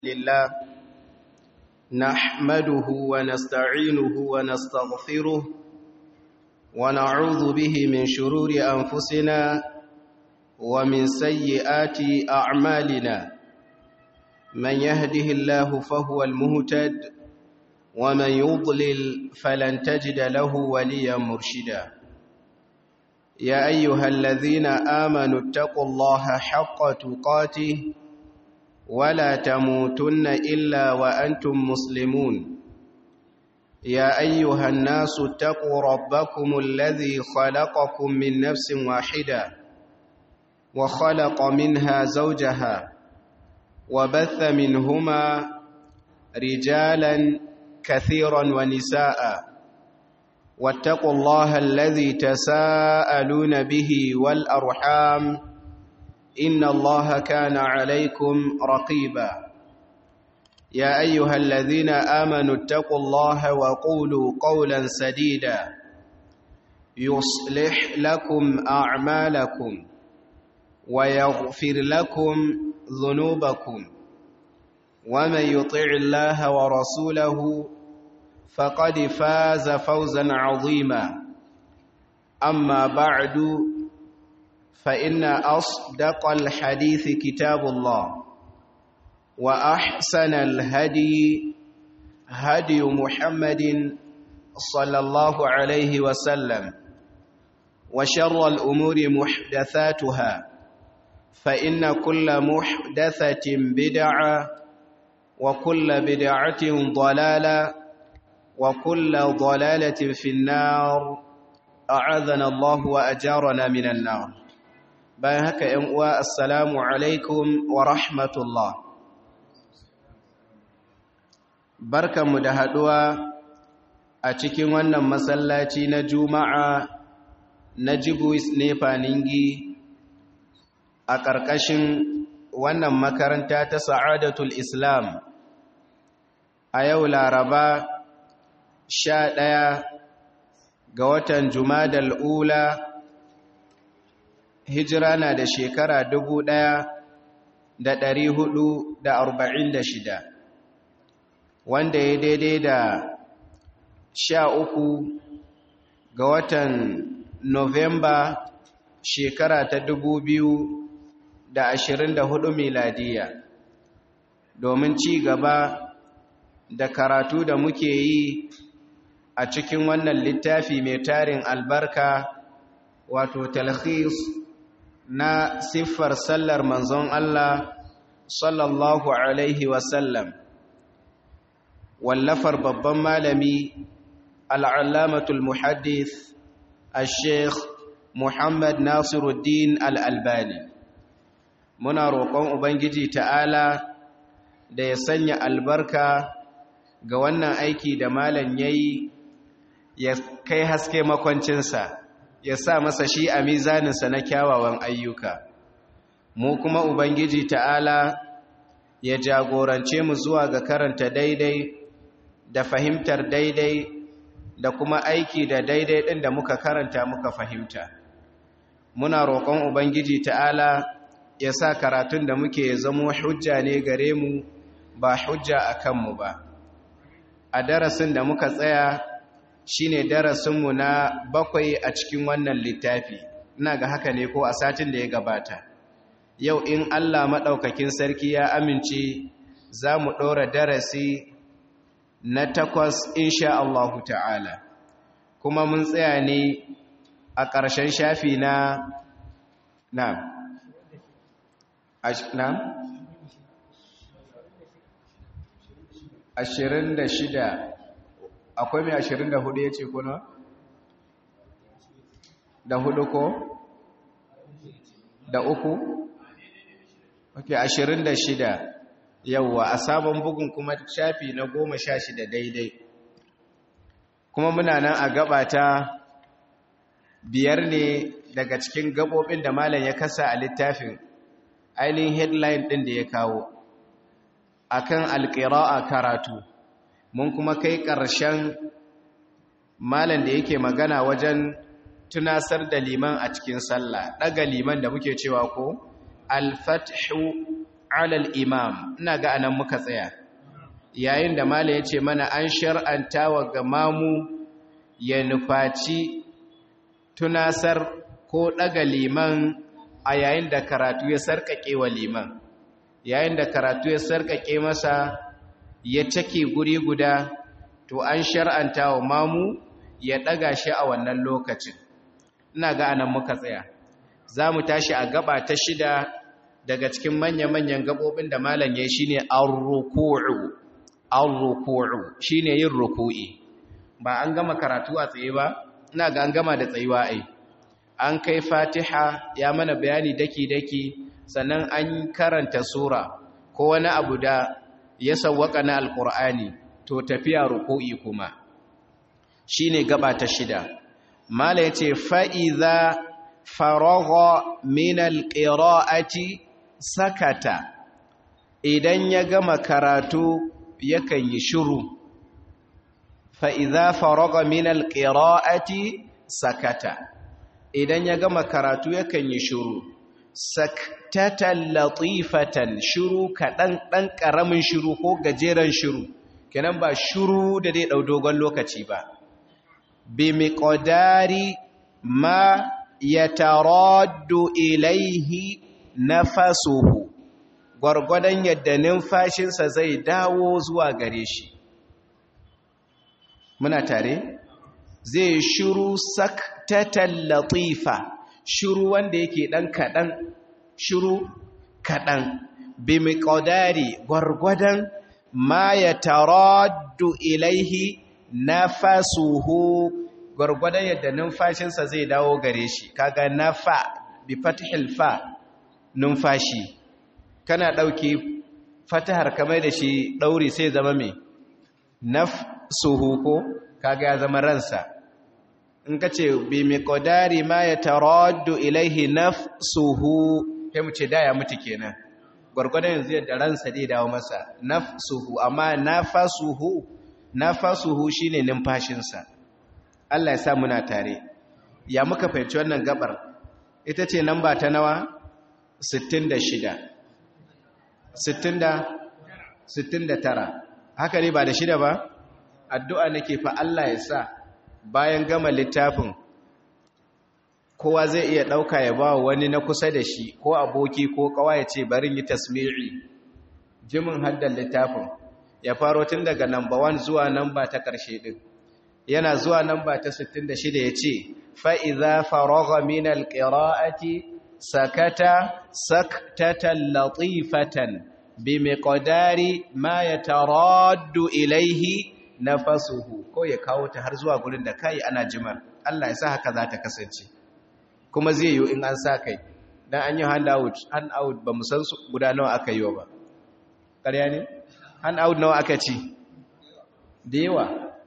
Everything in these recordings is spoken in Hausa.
لله نحمده ونستعينه ونستغفره ونعوذ به من شرور أنفسنا ومن سيئات أعمالنا من يهده الله فهو المهتد ومن يضلل فلن تجد له وليا مرشدا يا أيها الذين آمنوا اتقوا الله حق تقاته ولا تموتن إلا وأنتم مسلمون يا أيها الناس اتقوا ربكم الذي خلقكم من نفس واحدة وخلق منها زوجها وبث منهما رجالا كثيرا ونساء واتقوا الله الذي تساءلون به والأرحام إن الله كان عليكم رقيبا يا أيها الذين آمنوا اتقوا الله وقولوا قولا سديدا يصلح لكم أعمالكم ويغفر لكم ذنوبكم ومن يطع الله ورسوله فقد فاز فوزا عظيما أما بعد فإن أصدق الحديث كتاب الله وأحسن الهدي هدي محمد صلى الله عليه وسلم وشر الأمور محدثاتها فإن كل محدثة بدعة وكل بدعة ضلالة وكل ضلالة في النار أعاذنا الله وأجارنا من النار bayan haka ‘yan uwa assalamu alaikum wa rahmatullah barkanmu da haɗuwa a cikin wannan masallaci na juma'a na jibuis nefa ningi a ƙarƙashin wannan makaranta ta sa'adatul islam a yau laraba sha ɗaya ga watan jumadal ula hijira na da shekara dubu ɗaya da ɗari hudu da arba'in da shida wanda ya daidai da sha uku ga watan novemba shekara ta dubu biyu da ashirin da hudu miladiya domin ci gaba da karatu da muke yi a cikin wannan littafi mai tarin albarka wato talhis na siffar sallar manzon Allah sallallahu Alaihi wasallam wallafar babban malami al'allamatul muhaddith al-sheikh Muhammad Nasiruddin al-Albani muna roƙon Ubangiji ta'ala da ya sanya albarka ga wannan aiki da malam yayi ya kai haske makwancinsa ya sa masa shi a mizaninsa na kyawawan ayyuka mu kuma ubangiji ta'ala ya jagorance mu zuwa ga karanta daidai da fahimtar daidai da kuma aiki da daidai ɗin da muka karanta muka fahimta muna roƙon ubangiji ta'ala ya sa karatun da muke zamo hujja ne gare mu ba hujja a kanmu ba a darasin da muka tsaya shine darasinmu na bakwai a cikin wannan littafi ina ga haka ne ko a satin da ya gabata yau in Allah maɗaukakin sarki ya amince za mu ɗora darasi na takwas insha Allahu ta'ala kuma mun tsaya ne a ƙarshen shafi na na na ashirin da shida akwai mai ashirin da hudu ya ce kuna? da hudu ko? da uku? ok ashirin da shida yauwa a sabon bugun kuma shafi na goma sha shida daidai kuma muna nan a gabata biyar ne daga cikin gabobin da malam ya kasa a littafin ainihin headline ɗin da ya kawo akan alƙira'a karatu mun kuma kai ƙarshen malam da yake magana wajen tunasar da liman a cikin sallah ɗaga liman da muke cewa ko alfathu alal imam ina ga anan muka tsaya yayin da mala ya ce mana an shar'anta wa ga mamu ya nufaci tunasar ko ɗaga liman a yayin da karatu ya sarƙaƙe wa liman yayin da karatu ya sarƙaƙe masa ya cake guri guda to an shar'anta wa mamu ya ɗaga shi a wannan lokacin ina ga anan muka tsaya za mu tashi a gaba ta shida daga cikin manya-manyan gabobin da malam ya shi ne an-ruku'u an-ruku'u shi ne yin ruku'i ba an gama karatu a tsaye ba ina ga an gama da tsayuwa ai an kai fatiha ya mana bayani daki-daki sannan an karanta sura ko wani abu da ya sawwaka na alkur'ani to tafiya ruku'i kuma shine gaba ta shida mala yace fa iza faragha min alqira'ati sakata idan ya gama karatu yakan yi shiru fa iza faragha min alqira'ati sakata idan ya gama karatu yakan yi shiru saktatan latifatan shiru kaɗan ɗan ƙaramin shiru ko gajeren shiru kenan ba shiru da dai ɗau dogon lokaci ba bi miƙodari ma ya taraddu ilaihi nafasuhu gwargwadon yadda numfashinsa zai dawo zuwa gare shi muna tare zai shiru saktatan latifa shiru wanda yake ɗan kaɗan shiru kaɗan bi miƙodari gwargwadon ma ya taraddu ilaihi nafasuhu gwargwadon yadda numfashinsa zai dawo gare shi kaga nafa bi fatihil fa numfashi kana ɗauki fatahar kamar da shi ɗauri sai zama mai nafsuhu ko kaga ya zama ransa in ka ce bi miqdari ma ya taraddu ilaihi nafsuhu sai mu ce da ya mutu kenan gurgurdan yanzu yadda ransa dai dawo masa nafsuhu amma nafasuhu nafasuhu shine numfashinsa Allah ya sa muna tare ya muka fahimci wannan gabar ita ce namba ta nawa 66 60 69 haka ne ba da shida ba addu'a nake fa Allah ya sa bayan gama littafin kowa zai iya ɗauka ya ba wani na kusa da shi ko aboki ko kawa ya ce barin yi tasmiri jimin haddan littafin ya faro tun daga namba 1 zuwa namba ta ƙarshe ɗin yana zuwa namba ta 66 ya ce fa'iza faroga min alƙira'ati sakata saktatan latifatan bi miƙodari ma ya taraddu ilaihi nafasuhu ko ya kawo ta har zuwa gurin da kai ana jimar Allah ya sa haka za ta kasance kuma zai yi in an sa kai dan an yi handout handout ba mu san guda nawa aka yi ba ƙarya ne handout nawa aka ci da yawa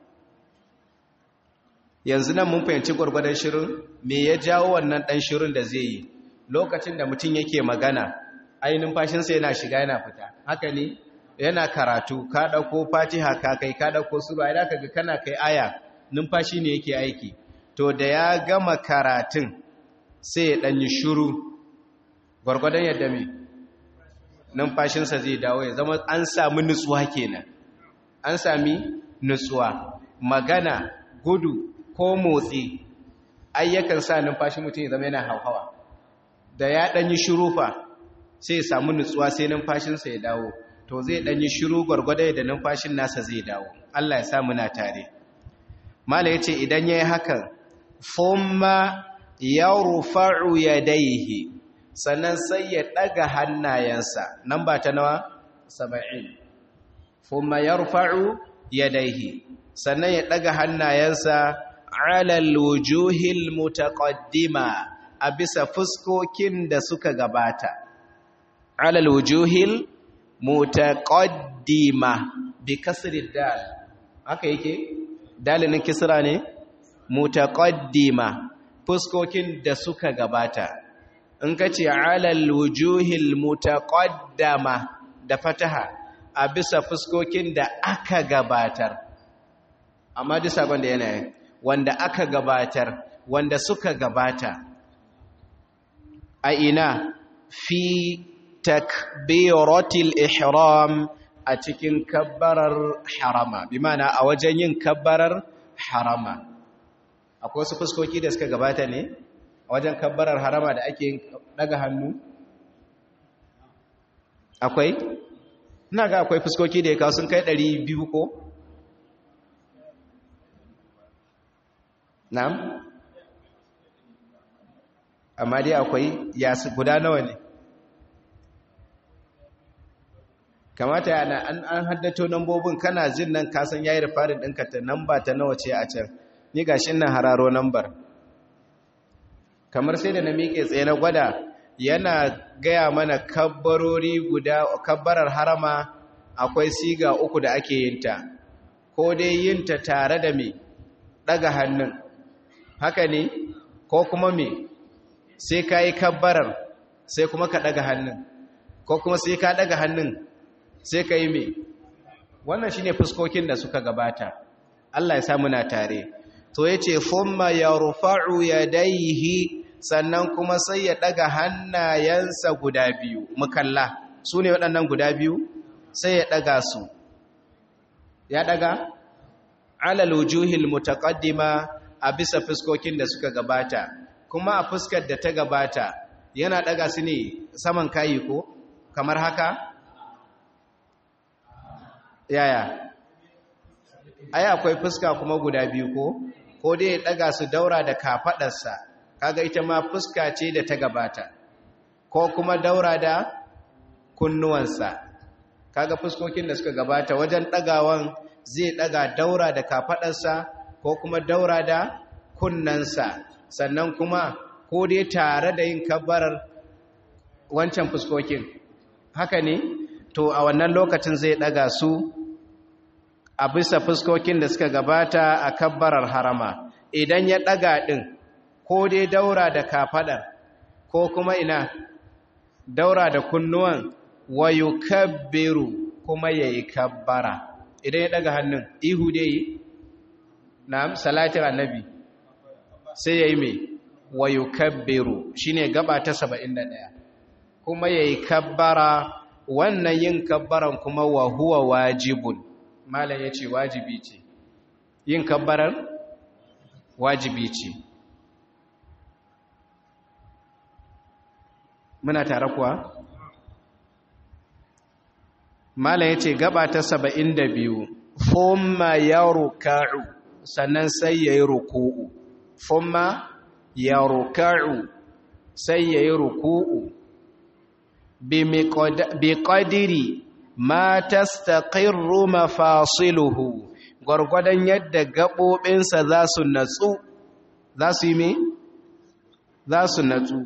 yanzu nan mun fahimci gwargwadon shirin me ya jawo wannan dan shirin da zai yi lokacin da mutum yake magana ainihin fashinsa yana shiga yana fita haka ne yana karatu ka ɗauko fatiha ka kai ka ɗauko sura idan ka ga kana kai aya numfashi ne yake aiki to da ya gama karatun sai ya ɗanyi shuru gwargwadon yadda mai numfashinsa zai dawo ya zama an sami nutsuwa kenan an sami nutsuwa magana gudu ko motsi ayyakan sa numfashi mutum ya zama yana hauhawa da ya ɗanyi shuru fa sai ya samu nutsuwa sai numfashinsa ya dawo to zai ɗanyi shiru gwargwadai da numfashin nasa zai dawo Allah ya sa muna tare mala yace idan yayi hakan thumma yarfa'u yadayhi sannan sai ya daga hannayensa nan ba ta nawa 70 thumma yarfa'u yadayhi sannan ya daga hannayensa ala alwujuhil mutaqaddima a bisa fuskokin da suka gabata ala alwujuhil mutaqaddima bi kasri dal haka yake dalilin kisra ne mutaqaddima fuskokin da suka gabata in kace alal wujuhil mutaqaddama da fataha a bisa fuskokin da aka gabatar amma duk sabon da yana wanda aka gabatar wanda suka gabata a ina fi takbiratil ihram a cikin kabbarar harama bi mana a wajen yin kabbarar harama akwai wasu fuskoki da suka gabata ne a wajen kabbarar harama da ake daga hannu akwai ina ga akwai fuskoki da ya kawo sun kai 200 ko na'am amma dai akwai ya guda nawa ne kamata yana an an haddato nambobin kana jin nan kasan yayi rifarin ɗinka ta namba ta nawa ce a can ni gashi nan hararo nambar kamar sai da na miƙe tsaye na gwada yana gaya mana kabbarori guda kabbarar harama akwai siga uku da ake yin ta ko dai yin ta tare da me daga hannun haka ne ko kuma me sai ka yi kabbarar sai kuma ka daga hannun ko kuma sai ka daga hannun sai ka yi me wannan shine fuskokin da suka gabata Allah ya sa muna tare to yace thumma yarfa'u yadayhi sannan kuma sai ya daga hannayensa guda biyu mukalla su ne waɗannan guda biyu sai ya daga su ya daga alal wujuhil mutaqaddima a bisa fuskokin da suka gabata kuma a fuskar da ta gabata yana daga su ne saman kayi ko kamar haka yaya ai akwai fuska kuma guda biyu ko ko dai ya daga su daura da kafadarsa kaga ita ma fuska ce da ta gabata ko kuma daura da kunnuwansa kaga fuskokin da suka gabata wajen dagawan zai daga daura da kafadarsa ko kuma daura da kunnansa sannan kuma ko dai tare da yin kabbarar wancan fuskokin haka ne to a wannan lokacin zai daga su a bisa fuskokin da suka gabata a kabbarar harama idan ya daga din ko dai daura da kafadar ko kuma ina daura da kunnuwan wa yukabbiru kuma yayi kabbara idan ya daga hannun ihu dai yi na'am salatin annabi sai yayi me wa yukabbiru shine gaba ta 71 kuma yayi kabbara wannan yin kabbaran kuma wa huwa wajibun malam yace wajibi ce yin kabbaran wajibi ce muna tare kuwa malam yace gaba ta 72 thumma yarka'u sannan sai yayi ruku'u thumma yarka'u sai yayi ruku'u biƙadiri ma tastaqirru mafasiluhu gwargwadon yadda gaɓoɓinsa za su natsu za su yi me za su natsu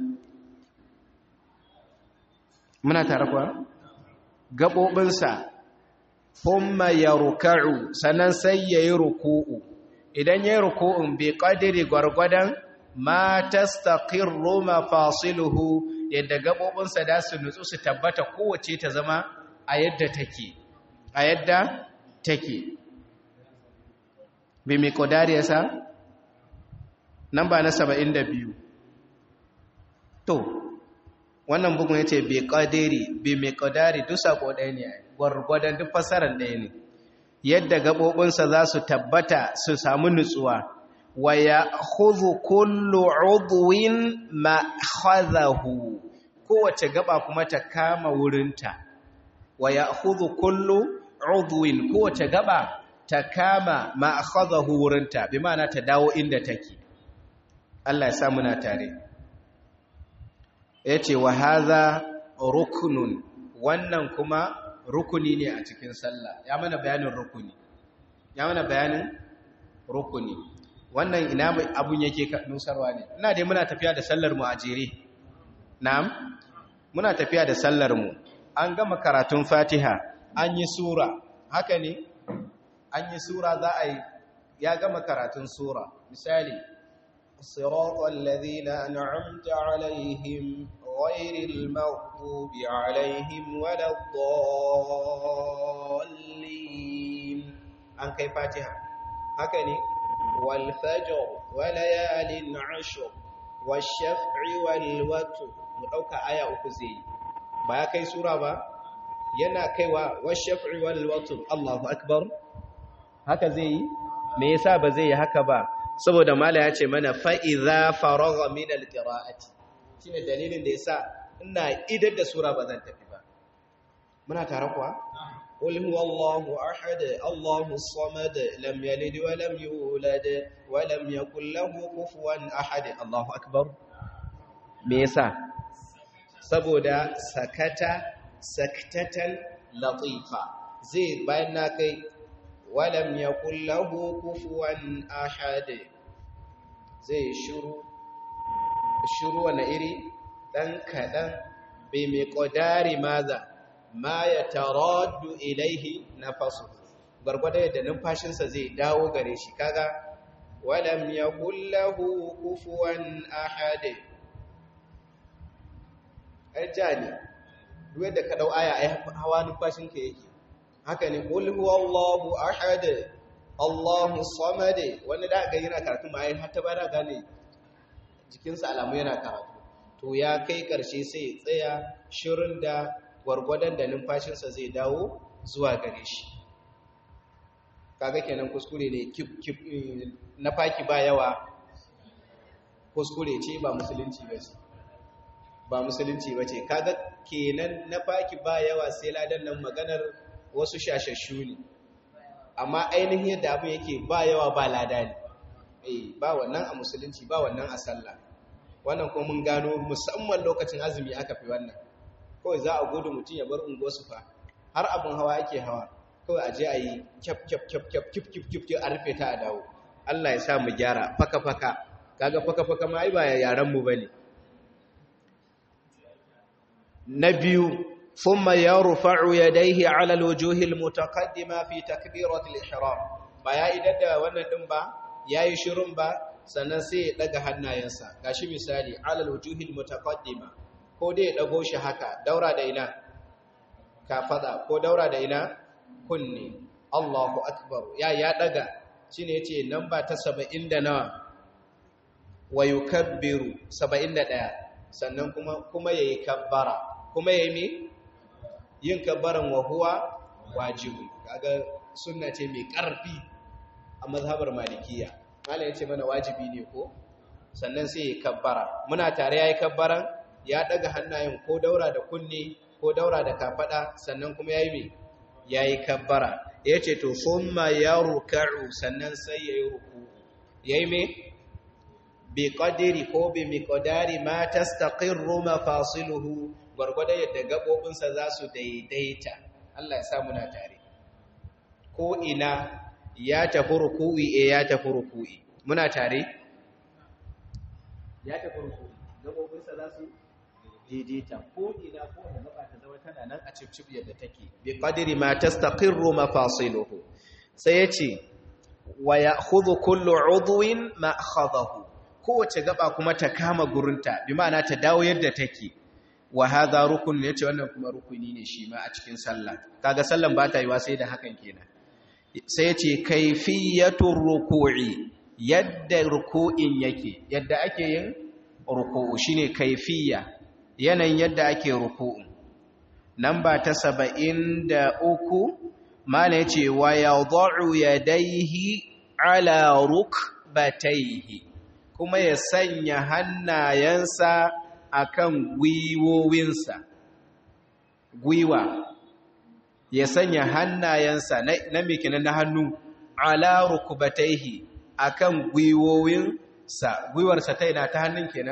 muna tare kuwa gaɓoɓinsa thumma yarka'u sannan sai yayi ruku'u idan yayi ruku'un biƙadiri gwargwadon ma tastaqirru mafasiluhu yadda gaɓoɓinsa da su nutsu su tabbata kowace ta zama a yadda take a yadda take bi mai ƙodari ya sa nan ba na saba'in da biyu to wannan bugun ya ce bi ƙodari bi mai ƙodari duk saƙo ɗaya ne gwargwadon duk fasarar ɗaya ne yadda gaɓoɓinsa za su tabbata su samu nutsuwa wa ya huzu kullu udwin ma khadahu kowace gaba kuma ta kama wurinta wa ya huzu kullu udwin kowace gaba ta kama ma khadahu wurinta bi ma'ana ta dawo inda take Allah ya sa muna tare yace wa hadha ruknun wannan kuma rukuni ne a cikin sallah ya mana bayanin rukuni ya mana bayanin rukuni wannan ina abun yake nusarwa ne ina dai muna tafiya da sallar mu a jere na'am muna tafiya da sallar mu an gama karatun fatiha an yi sura haka ne an yi sura za a yi ya gama karatun sura misali siratal ladina an'amta alaihim ghayril maghdubi alaihim waladdallin an kai fatiha haka ne والفجر وليال عشر والشفع والوتر mu dauka aya uku zai ba ya kai sura ba yana kaiwa washafi wal watr Allahu akbar haka zai yi me yasa ba zai yi haka ba saboda mala ya ce mana fa idza faragha min al qira'ati shine dalilin da yasa ina idar da sura ba zan tafi ba muna tare kuwa قل هو الله أحد الله الصمد لم يلد ولم يولد ولم يكن له كفوا أحد الله أكبر ميسا saboda sakata saktatan latifa zai bayan na kai walam yakul lahu kufuwan ahad zai shiru shiru wani iri dan kadan bai mai kodari maza ma ya taraddu ilaihi nafasu gargwada yadda numfashinsa zai dawo gare shi kaga walam yakul lahu kufuwan ahad ajani duk yadda ka dau aya ai hawa numfashinka yake haka ne qul huwallahu ahad Allahu samad wanda da ga yana karatu ma ai har ta bada gane jikinsa alamu yana karatu to ya kai karshe sai ya tsaya shirin da gwargwadon da numfashinsa zai dawo zuwa gare shi kaga kenan kuskure ne na faki ba yawa kuskure ce ba musulunci ba ce ba musulunci ba ce kaga kenan na faki ba yawa sai ladan nan maganar wasu shashashu ne amma ainihin yadda abin yake ba yawa ba lada ne eh ba wannan a musulunci ba wannan a sallah wannan kuma mun gano musamman lokacin azumi aka fi wannan kawai za a gudu mutum ya bar unguwarsu fa har abin hawa ake hawa kawai a je a yi kyaf kyaf kyaf kyaf kyaf kyaf kyaf kyaf a rufe ta a dawo Allah ya sa mu gyara faka faka kaga faka faka ma ai ba yaran mu bane na biyu thumma yarfa'u yadayhi 'ala al-wujuhi al-mutaqaddima fi takbirati al-ihram ba ya idan da wannan din ba yayi shirun ba sannan sai ya daga hannayensa gashi misali 'ala al-wujuhi al-mutaqaddima ko dai ya ɗago shi haka daura da ina kafada ko daura da ina kunne Allahu akbar ya ya daga shine yace namba ta 70 da nawa wa yukabbiru 71 sannan kuma kuma yayi kabbara kuma yayi me yin kabbaran wa huwa wajibi kaga sunna ce mai karfi a mazhabar malikiya mallan yace mana wajibi ne ko sannan sai ya kabbara muna tare yayi kabbaran ya daga hannayen ko daura da kunne ko daura da kafada sannan kuma yayi me yayi kabbara yace to summa yarka'u sannan sai yayi ruku yayi me bi qadri ko bi miqdari ma tastaqirru mafasiluhu gurgurda yadda gabobin sa za su daidaita Allah ya sa muna tare ko ina ya tafi ruku'i eh ya tafi ruku'i muna tare ya tafi ruku'i gabobin sa za su daidaita ko ina ko da gaba ta zama tana nan a cip yadda take bi qadri ma tastaqirru mafasiluhu sai yace wa ya'khudhu kullu 'udwin ma akhadahu kowace gaba kuma ta kama gurinta bi ma'ana ta dawo yadda take wa hadha rukun yace wannan kuma rukuni ne shi ma a cikin sallah kaga sallan ba ta yiwa sai da hakan kenan sai yace kayfiyatur ruku'i yadda ruku'in yake yadda ake yin ruku'u shine kayfiyya yanayin yadda ake ruku'u namba ta saba'in da uku mana ya ce wa ya zo'u ya daihi ala rukbataihi kuma ya sanya hannayensa a kan gwiwowinsa gwiwa ya sanya hannayensa na mikinan na hannu ala rukbataihi a kan gwiwowinsa gwiwarsa ta yana ta hannun kenan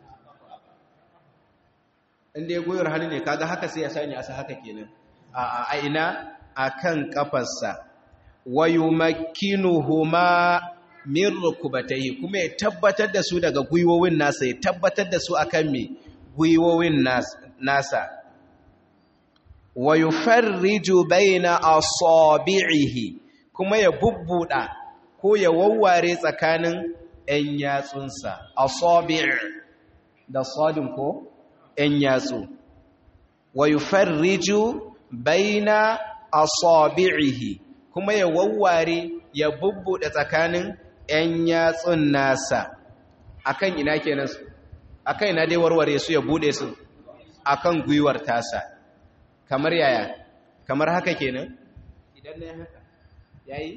inda ya goyar hannu ne kaga haka sai ya sani asa haka kenan a a ina akan kafarsa wa yumakkinuhuma min rukbatayhi kuma ya tabbatar da su daga gwiwowin nasa ya tabbatar da su akan me gwiwowin nasa wa yufarriju baina asabi'ihi kuma ya bubbuda ko ya wawware tsakanin ɗan yatsunsa asabi' da sadin ko ‘yan yatsu, wa yi farriju baina asabi'ihi kuma ya wawware ya bubbuɗe tsakanin ‘yan yatsun nasa, akan ina kenan su, akan ina dai warware su ya buɗe su, akan gwiwar tasa kamar yaya kamar haka kenan idan na haka yayi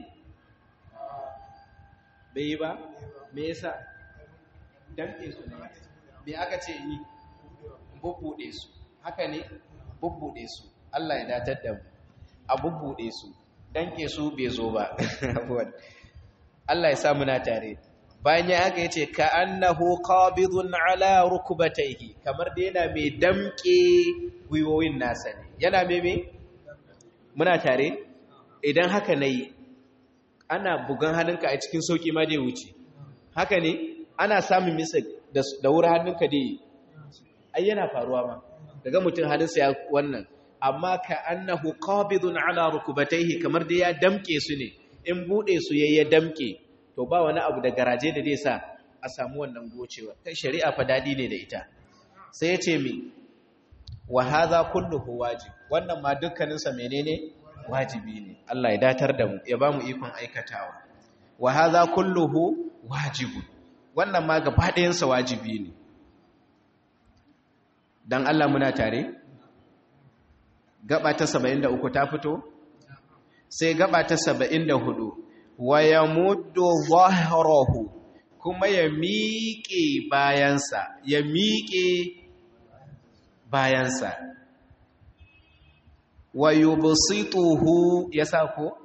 bai yi ba me yasa damke su ne me aka ce yi bubbude su haka ne bubbude su Allah ya datar da mu a bubbude su danke su bai zo ba Allah ya sa muna tare bayan ya haka yace ka annahu qabidun ala rukbatayhi kamar da yana mai damke gwiwoyin nasa ne yana mai me muna tare idan haka nayi ana bugan hannunka a cikin sauki ma dai wuce haka ne ana samun misa da wuri hannunka dai ai yana faruwa ma daga mutum hannunsa ya wannan amma ka annahu qabidun ala rukubatayhi kamar da ya damke su ne in bude su yayi damke to ba wani abu da garaje da zai sa a samu wannan gocewa kai shari'a fa dadi ne da ita sai ya ce mi wa hadha kulluhu wajib wannan ma dukkanin sa menene wajibi ne Allah ya datar da mu ya bamu ikon aikatawa wa hadha kulluhu wajibun wannan ma gaba ɗayan sa wajibi ne dan Allah muna tare gaba ta 73 ta fito sai gaba ta 74 wa yamuddu dhahrahu kuma ya miƙe bayansa ya miƙe bayansa wa yubsituhu yasa ko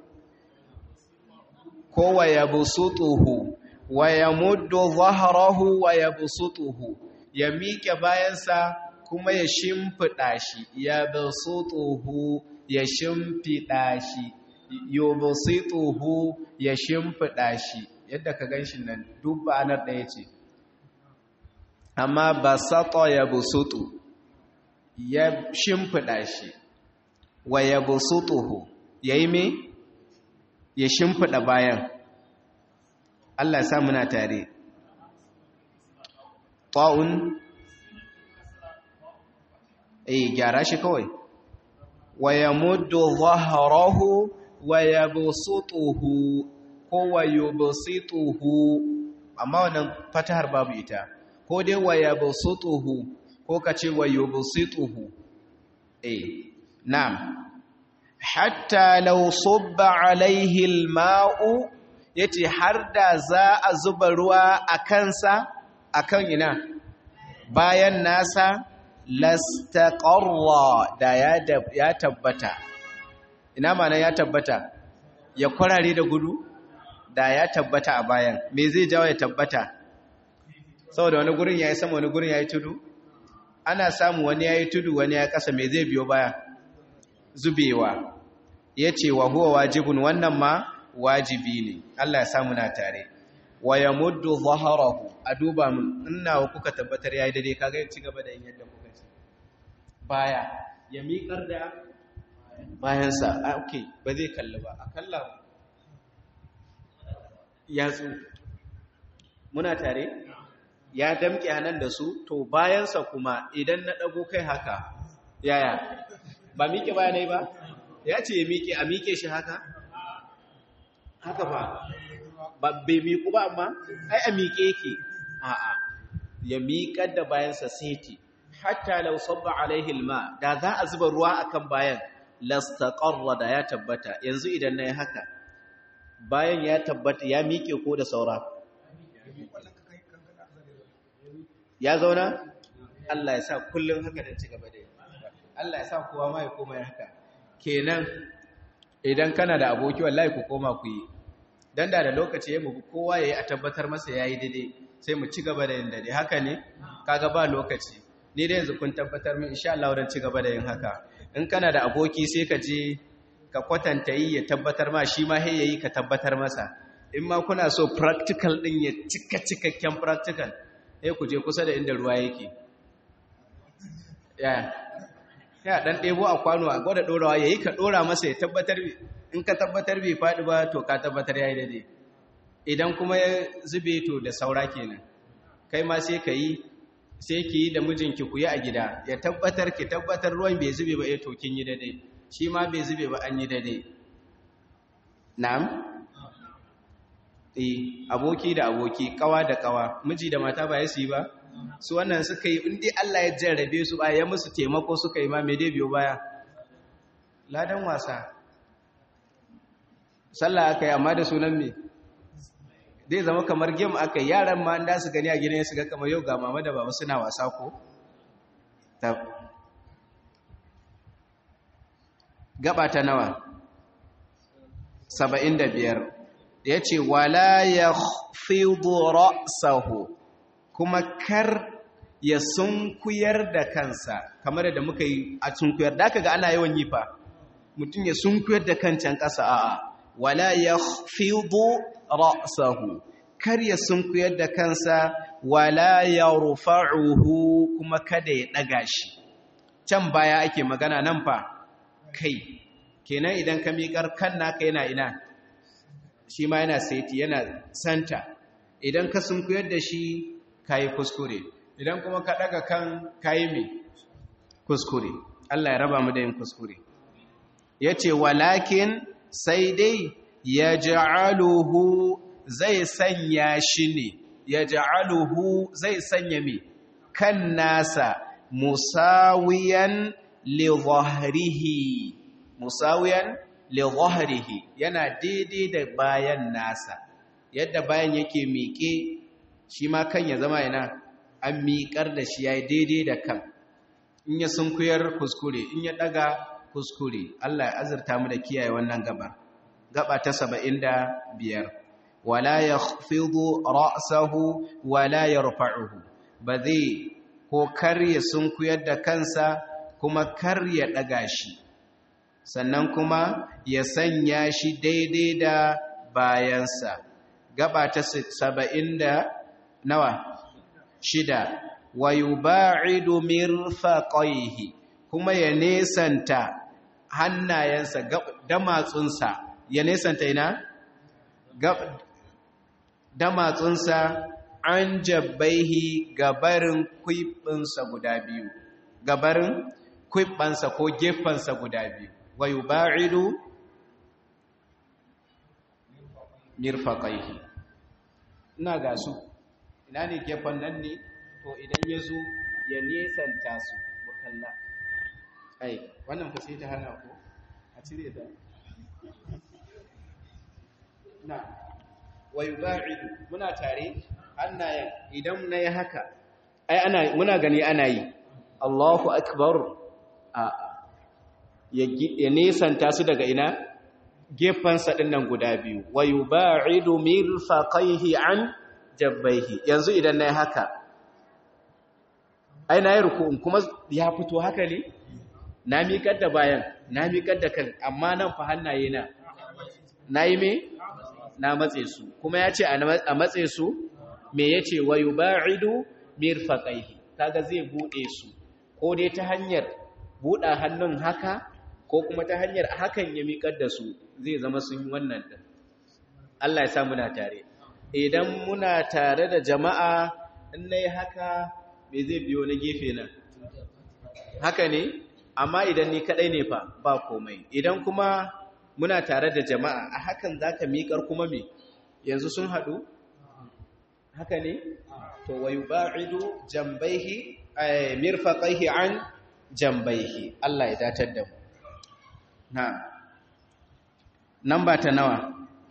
ko wa yabsutuhu wa yamuddu dhahrahu wa yabsutuhu ya miƙe bayansa kuma ya shimfiɗa shi ya basutuhu ya shimfiɗa shi yubsituhu ya shimfiɗa shi yadda ka ganshi nan duk ba'anar ɗaya ce amma basata ya busutu ya shimfiɗa shi wa ya busutuhu ya yi me ya shimfiɗa bayan Allah sa muna tare ta'un eh gyara shi kawai wa yamuddu dhahrahu wa yabsutuhu ko wa yubsituhu amma wannan fatahar babu ita ko dai wa yabsutuhu ko kace wa yubsituhu eh na'am hatta law subba alaihi alma'u yace har da za a zuba ruwa a kansa akan ina bayan nasa lastaqarra da ya tabbata ina mana ya tabbata ya kwarare da gudu da ya tabbata a bayan me zai jawo ya tabbata saboda wani gurin yayi sama wani gurin yayi tudu ana samu wani yayi tudu wani ya kasa me zai biyo baya zubewa yace wa huwa wajibun wannan ma wajibi ne Allah ya samu na tare wa yamuddu dhahrahu a duba mun ina kuka tabbatar yayi dade kaga ci gaba da yin yadda kuka ci baya ya miƙar da bayansa a ok ba zai kalli ba a kalla yatsu muna tare ya damƙe hannun da su to bayansa kuma idan na ɗago kai haka yaya ba miƙe bayanai ba ya ce ya miƙe a miƙe shi haka haka ba ba bai miƙu ba amma ai a miƙe yake a'a ya miƙar da bayansa seti hatta law sabba alaihi alma da za a zuba ruwa akan bayan lastaqarra da ya tabbata yanzu idan nayi haka bayan ya tabbata ya miƙe ko da saura ya zauna Allah ya sa kullun haka da cigaba da Allah ya sa kowa ma ya koma haka kenan idan kana da aboki wallahi ku koma ku yi dan da da lokaci ya mu kowa yayi a tabbatar masa yayi daidai sai mu ci gaba da yin daidai haka ne kaga ba lokaci ni da yanzu kun tabbatar min insha Allah wurin ci gaba da yin haka in kana da aboki sai ka je ka kwatanta yi ya tabbatar ma shi ma he yayi ka tabbatar masa in ma kuna so practical din ya cika cikakken practical eh ku je kusa da inda ruwa yake ya ya dan debo a kwano a gwada dorawa yayi ka dora masa ya tabbatar in ka tabbatar bai fadi ba to ka tabbatar yayi daidai idan kuma ya zube to da saura kenan kai ma sai ka yi sai ki yi da mijinki ku yi a gida ya tabbatar ki tabbatar ruwan bai zube ba eh to kin yi daidai shi ma bai zube ba an yi daidai na'am eh aboki da aboki kawa da kawa miji da mata ba ya su yi ba su wannan suka yi inda Allah ya jarrabe su ba ya musu taimako suka yi ma mai dai biyo baya ladan wasa sallah aka yi amma da sunan me zai zama kamar game aka yi yaran ma da su gani a gidan su ga kamar yau ga mama da baba suna wasa ko gaba ta nawa saba'in da biyar ya ce wala ya fido ra'sahu kuma kar ya sunkuyar da kansa kamar da muka yi a sunkuyar da aka ga ana yawan yi fa mutum ya sunkuyar da kancan ƙasa a'a wala ya fido ra'sahu kar ya sunkuyar da kansa wala ya rufa'uhu kuma kada ya ɗaga shi can baya ake magana nan fa kai kenan idan ka miƙar kan naka yana ina shi ma yana saiti yana santa idan ka sunkuyar da shi ka yi kuskure idan kuma ka ɗaga kan ka yi mai kuskure Allah ya raba mu da yin kuskure ya ce walakin sai dai ya ja'aluhu zai sanya shi ne ya ja'aluhu zai sanya mai kan nasa musawiyan li zahrihi musawiyan li zahrihi yana daidai da bayan nasa yadda bayan yake miƙe shi ma kan ya zama yana an miƙar da shi yayi daidai da kan in ya sunkuyar kuskure in ya daga kuskure Allah ya azurta mu da kiyaye wannan gaba gaba ta 75 wala yakhfidu ra'sahu wala yarfa'uhu ba zai ko kar ya sunkuyar da kansa kuma kar ya daga shi sannan kuma ya sanya shi daidai da bayansa gaba ta 70 da nawa shida wa yuba'idu mirfaqaihi kuma ya nesanta hannayensa damatsunsa ya nesanta ina damatsunsa an jabbaihi gabarin kwibinsa guda biyu gabarin kwibbansa ko gefensa guda biyu wa yuba'idu mirfaqaihi ina ga su ina ne gefen nan ne to idan ya zo ya nesanta su bukalla ai wannan fa sai ta hana ko a cire ta na wa yuba'idu muna tare hannayen idan nayi haka ai ana muna gani ana yi Allahu akbar a ya nesanta su daga ina gefansa dinnan guda biyu wa yuba'idu mirfaqaihi an jabbaihi yanzu idan nayi haka ai na yi ruku'un kuma ya fito haka ne na miƙar da bayan na miƙar da kan amma nan fa hannaye na na yi me na matse su kuma ya ce a matse su me ya ce wa yuba'idu mirfaqaihi kaga zai bude su ko dai ta hanyar buɗa hannun haka ko kuma ta hanyar hakan ya miƙar da su zai zama sun yi wannan din Allah ya sa muna tare idan muna tare da jama'a in nayi haka me zai biyo na gefe nan haka ne amma idan ni kadai ne fa ba komai idan kuma muna tare da jama'a a hakan zaka miƙar kuma me yanzu sun haɗu haka ne to wayuba'idu jambaihi ay mirfaqaihi an jambaihi Allah ya datar da mu na namba ta nawa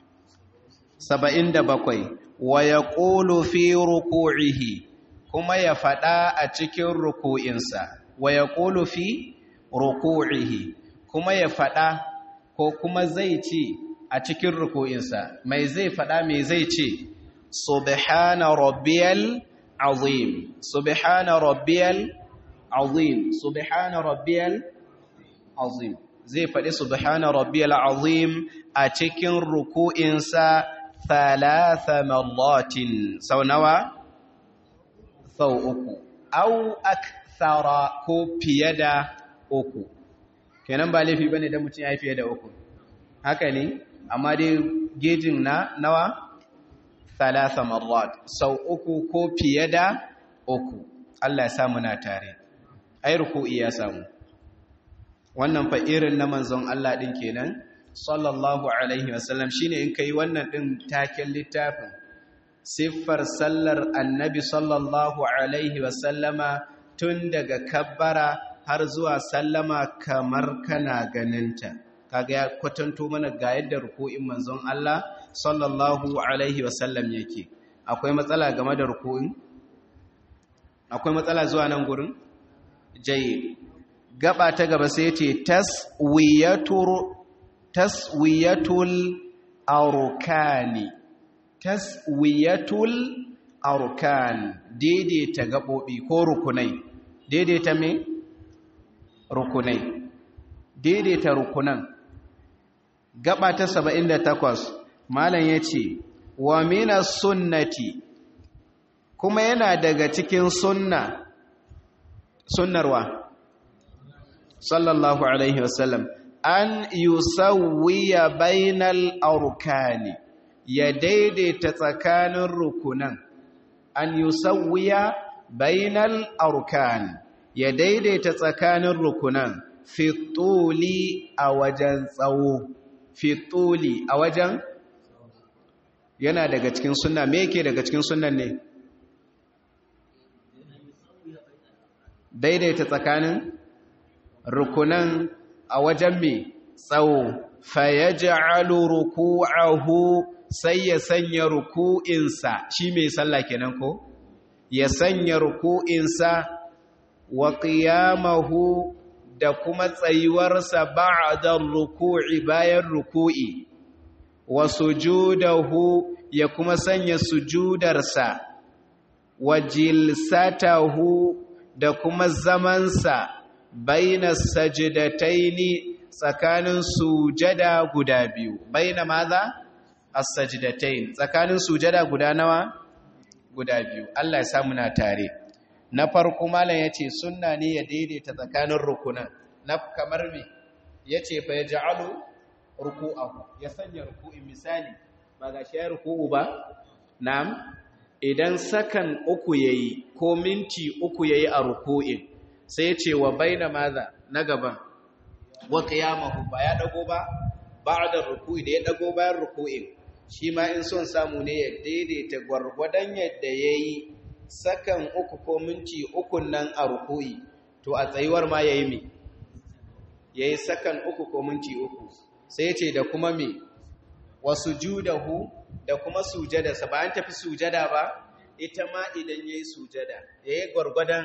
77 wa yaqulu fi ruku'ihi kuma ya faɗa a cikin ruku'insa wa ya ƙulu fi ruku'ihi kuma ya faɗa ko kuma zai ce a cikin ruku'insa mai zai faɗa mai zai ce subhana rabbiyal azim subhana rabbiyal azim subhana rabbiyal azim zai faɗi subhana rabbiyal azim a cikin ruku'insa thalatha marratin sau nawa sau uku, au akthara ko fiye da uku. Kenan ba laifi bane da mutum ya fiye da uku. Haka ne, amma dai gejin na nawa? Thalatha marrat, sau uku ko fiye da uku. Allah ya samu na tare. Ai ruku'i ya samu. Wannan fa irin na manzon Allah din kenan, sallallahu alaihi wasallam shine in kai wannan din taken littafin siffar sallar annabi sallallahu alaihi wasallama tun daga kabbara har zuwa sallama kamar kana ganinta kaga ya kwatanto mana ga yadda ruku'in manzon Allah sallallahu alaihi wasallam yake akwai matsala game da ruku'in akwai matsala zuwa nan gurin jayyid gaba ta gaba sai ce taswiyatur taswiyatul arkani taswiyatul arkan daidaita gabobi ko rukunai daidaita me rukunai daidaita rukunan gaba ta 78 malam yace wa minas sunnati kuma yana daga cikin sunna sunnarwa sallallahu alaihi wasallam an yusawwiya bainal arkani ya daidaita tsakanin rukunan an yusawwiya bainal arkan ya daidaita tsakanin rukunan fituli a wajen tsawo fituli a wajen yana daga cikin sunna me yake daga cikin sunnan ne daidaita tsakanin rukunan a wajen mai tsawo fayaj'alu ruku'ahu sai ya sanya ruku'insa shi mai sallah kenan ko ya sanya ruku'insa wa qiyamahu da kuma tsayuwarsa ba'da ruku'i bayan ruku'i wa sujudahu ya kuma sanya sujudarsa wa jilsatahu da kuma zamansa baina sajidataini tsakanin sujada guda biyu baina maza as-sajdatain tsakanin sujada guda nawa guda biyu Allah ya samu na tare na farko malam yace sunna ne ya daidaita tsakanin rukunan na kamar me yace fa yaj'alu ruku'ahu ya sanya ruku'i misali ba ga shi ruku'u ba na'am idan sakan uku yayi ko minti uku yayi a ruku'in sai ce wa baina maza na gaban wa qiyamahu ba ya dago ba ba'da ruku'i da ya dago bayan ruku'in shi ma in son samu ne ya daidaita gwargwadon yadda yayi sakan uku ko minti uku nan a ruku'i to a tsayuwar ma yayi me yayi sakan uku ko minti uku sai ce da kuma me wasujudahu da kuma sujadarsa ba an tafi sujada ba ita ma idan yayi sujada yayi gwargwadon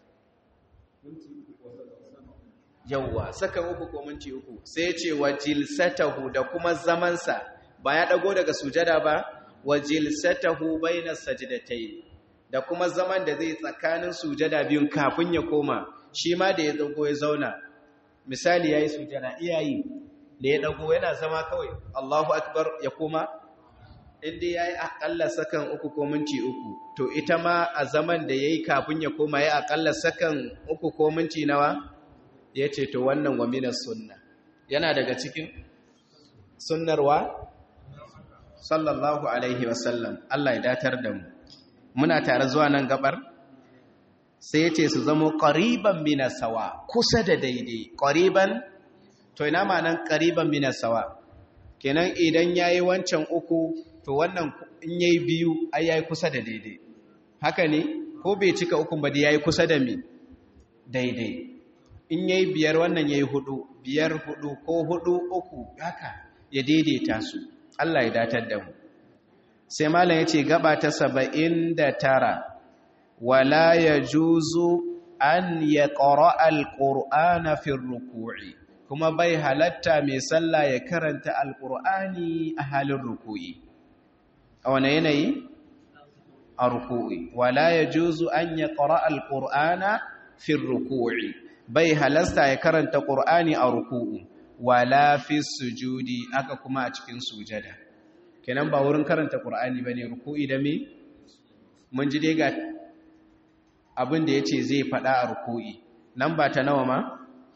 yawwa saka uku ko minti uku sai ce wa jilsatahu da kuma zamansa ba ya dago daga sujada ba wa jilsatahu baina sajdatayn da kuma zaman da zai tsakanin sujada biyun kafin ya koma shi ma da ya dago ya zauna misali yayi sujada iyayi da ya dago yana zama kawai Allahu akbar ya koma inda yayi akalla sakan uku ko minti uku to ita ma a zaman da yayi kafin ya koma yayi akalla sakan uku ko minti nawa yace to wannan wa minas sunna yana daga cikin sunnarwa sallallahu alaihi wasallam Allah ya datar da mu muna tare zuwa nan gabar sai yace su zamo qariban minas sawa kusa da daidai qariban to ina ma'anan qariban minas sawa kenan idan yayi wancan uku to wannan in yayi biyu ai yayi kusa da daidai haka ne ko bai cika ukun ba dai yayi kusa da mi daidai in yayi biyar wannan yayi hudu biyar hudu ko hudu uku haka ya daidaita su Allah ya datar da mu sai malam yace gaba ta 79 wala yajuzu an yaqra alqur'ana fi ruku'i kuma bai halatta mai sallah ya karanta alqur'ani a halin ruku'i a wane yanayi a ruku'i wala yajuzu an yaqra alqur'ana fi ruku'i bai halasta ya karanta qur'ani a ruku'u wala fi sujudi aka kuma a cikin sujada kenan ba wurin karanta qur'ani bane ruku'i da me mun ji dai ga abin da yace zai fada a ruku'i nan ba ta nawa ma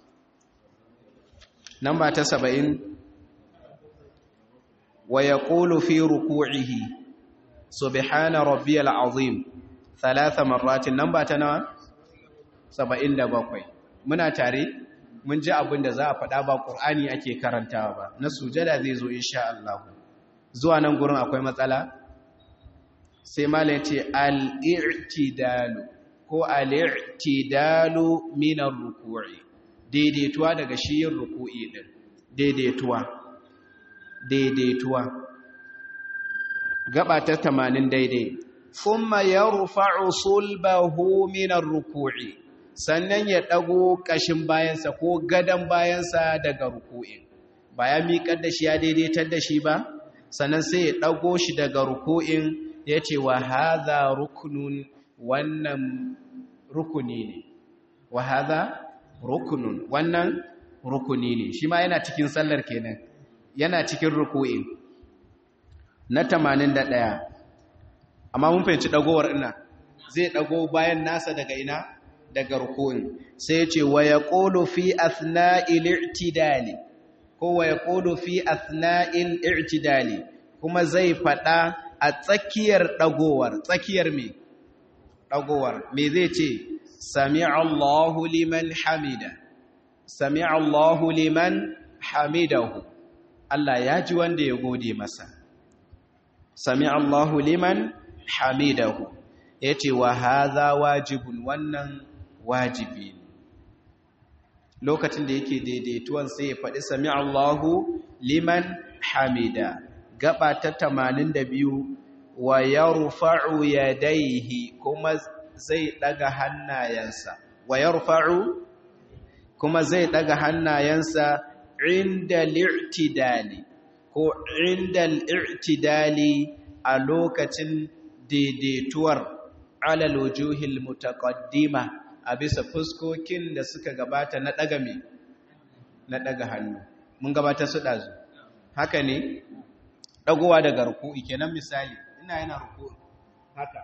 nan ba ta 70 wa yaqulu fi ruku'ihi subhana rabbiyal azim thalatha marratin nan ba ta nawa 77 muna tare mun ji abin da za a faɗa ba ƙur'ani ake karantawa ba na sujada zai zo insha Allah zuwa nan gurin akwai matsala sai malam ya ce al-i'tidalu ko al-i'tidalu min ar-ruku'i daidaituwa daga shi yin ruku'i din daidaituwa daidaituwa gaba ta 80 daidai thumma yarfa'u sulbahu min ar-ruku'i sannan ya dago kashin bayansa ko gadan bayansa daga ruku'in ba ya miƙar da shi ya daidaitar da shi ba sannan sai ya dago shi daga ruku'in yace wa hadha ruknun wannan rukuni ne wa hadha rukunun wannan rukuni ne shi ma yana cikin sallar kenan yana cikin ruku'i na 81 amma mun fahimci dagowar ina zai dago bayan nasa daga ina daga ruku'in sai ya ce wa yaqulu fi athna'il i'tidali ko wa yaqulu fi athna'il i'tidali kuma zai fada a tsakiyar dagowar tsakiyar me dagowar me zai ce سمع الله لمن حمده سمع الله لمن حمده Allah ya ji wanda ya gode masa sami Allahu liman hamidahu yace wa hadha wajibun wannan wajibi lokacin da yake daidaituwan sai ya faɗi sami Allahu liman hamida gaba ta 82 wa yarfa'u yadayhi kuma zai daga hannayensa wa yarfa'u kuma zai daga hannayensa inda li'tidali ko inda li'tidali a lokacin daidaituwar alal wujuhil mutaqaddima a bisa fuskokin da suka gabata na daga me na daga hannu mun gabata su dazu haka ne dagowa daga ruku'i kenan misali ina yana ruku'i haka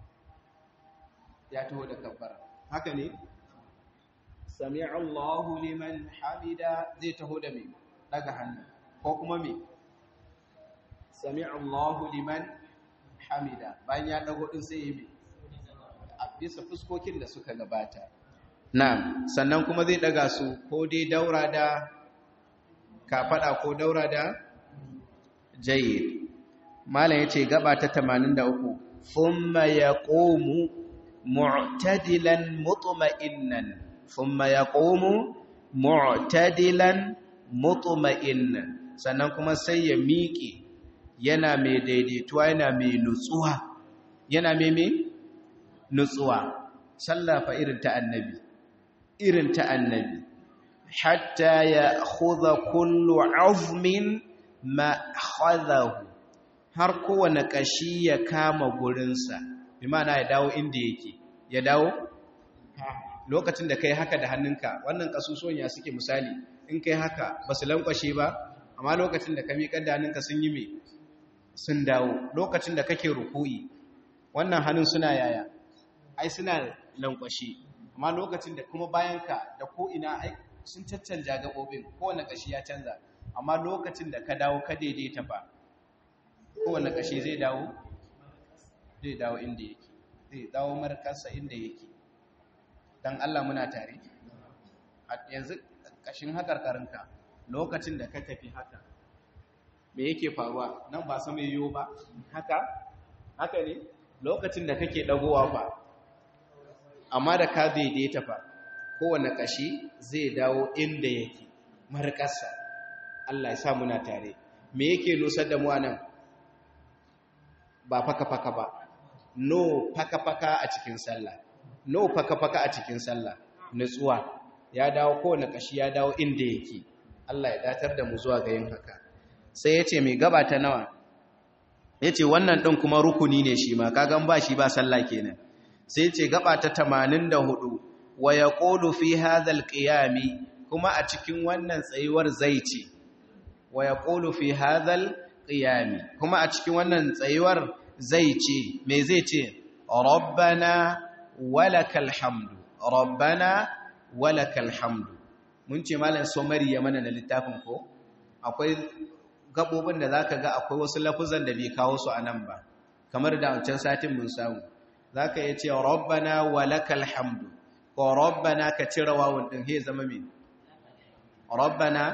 ya taho da kabbara haka ne sami Allahu liman hamida zai taho da mai daga hannu ko kuma mai sami Allahu liman hamida bayan ya dago din sai yi mai a bisa fuskokin da suka gabata na'am sannan kuma zai daga su ko dai daura da kafada ko daura da jayyid malam yace gaba ta 83 thumma yaqumu mu'tadilan mutma'innan thumma yaqumu mu'tadilan mutma'innan sannan kuma sai ya miƙe yana mai daidaituwa yana mai nutsuwa yana mai mai nutsuwa sallafa irin ta annabi irin ta annabi hatta ya khudha kullu azmin ma khadahu har kowane kashi ya kama gurinsa bi ma'ana ya dawo inda yake ya dawo lokacin da kai haka da hannunka wannan kasusuwan ya suke misali in kai haka ba su lankwashe ba amma lokacin da ka miƙar da hannunka sun yi mai sun dawo lokacin da kake ruku'i wannan hannun suna yaya ai suna lankwashe amma lokacin da kuma bayanka da ko'ina ai sun caccanja gaɓoɓin kowane ƙashi ya canza amma lokacin da ka dawo ka daidaita ba kowane ƙashi zai dawo zai dawo inda yake zai dawo markarsa inda yake don Allah muna tare yanzu ƙashin haƙarƙarinka lokacin da ka tafi haka me yake faruwa nan ba sama yiwu ba haka haka ne lokacin da kake ɗagowa ba amma da ka daidaita fa kowane ƙashi zai dawo inda yake markarsa Allah ya sa muna tare me yake nusar da mu anan ba faka-faka ba no faka-faka a cikin sallah no faka-faka a cikin sallah nutsuwa ya dawo kowane kashi ya dawo inda yake Allah ya datar da mu zuwa ga yin haka sai ya ce mai gaba ta nawa ya ce wannan ɗin kuma rukuni ne shi ma kagan ba shi ba sallah kenan sai ya ce gaba ta 84 wa ya ƙolu fi hadhal qiyami kuma a cikin wannan tsayuwar zai ce wa ya ƙolu fi hadhal qiyami kuma a cikin wannan tsayuwar zai ce me zai ce rabbana walakal hamdu rabbana walakal hamdu mun ce malam somari ya mana na littafin ko akwai gabobin da zaka ga akwai wasu lafuzan da bai kawo su anan ba kamar da wancan satin mun samu zaka iya ce rabbana walakal hamdu ko rabbana ka cire wawun din he zama me rabbana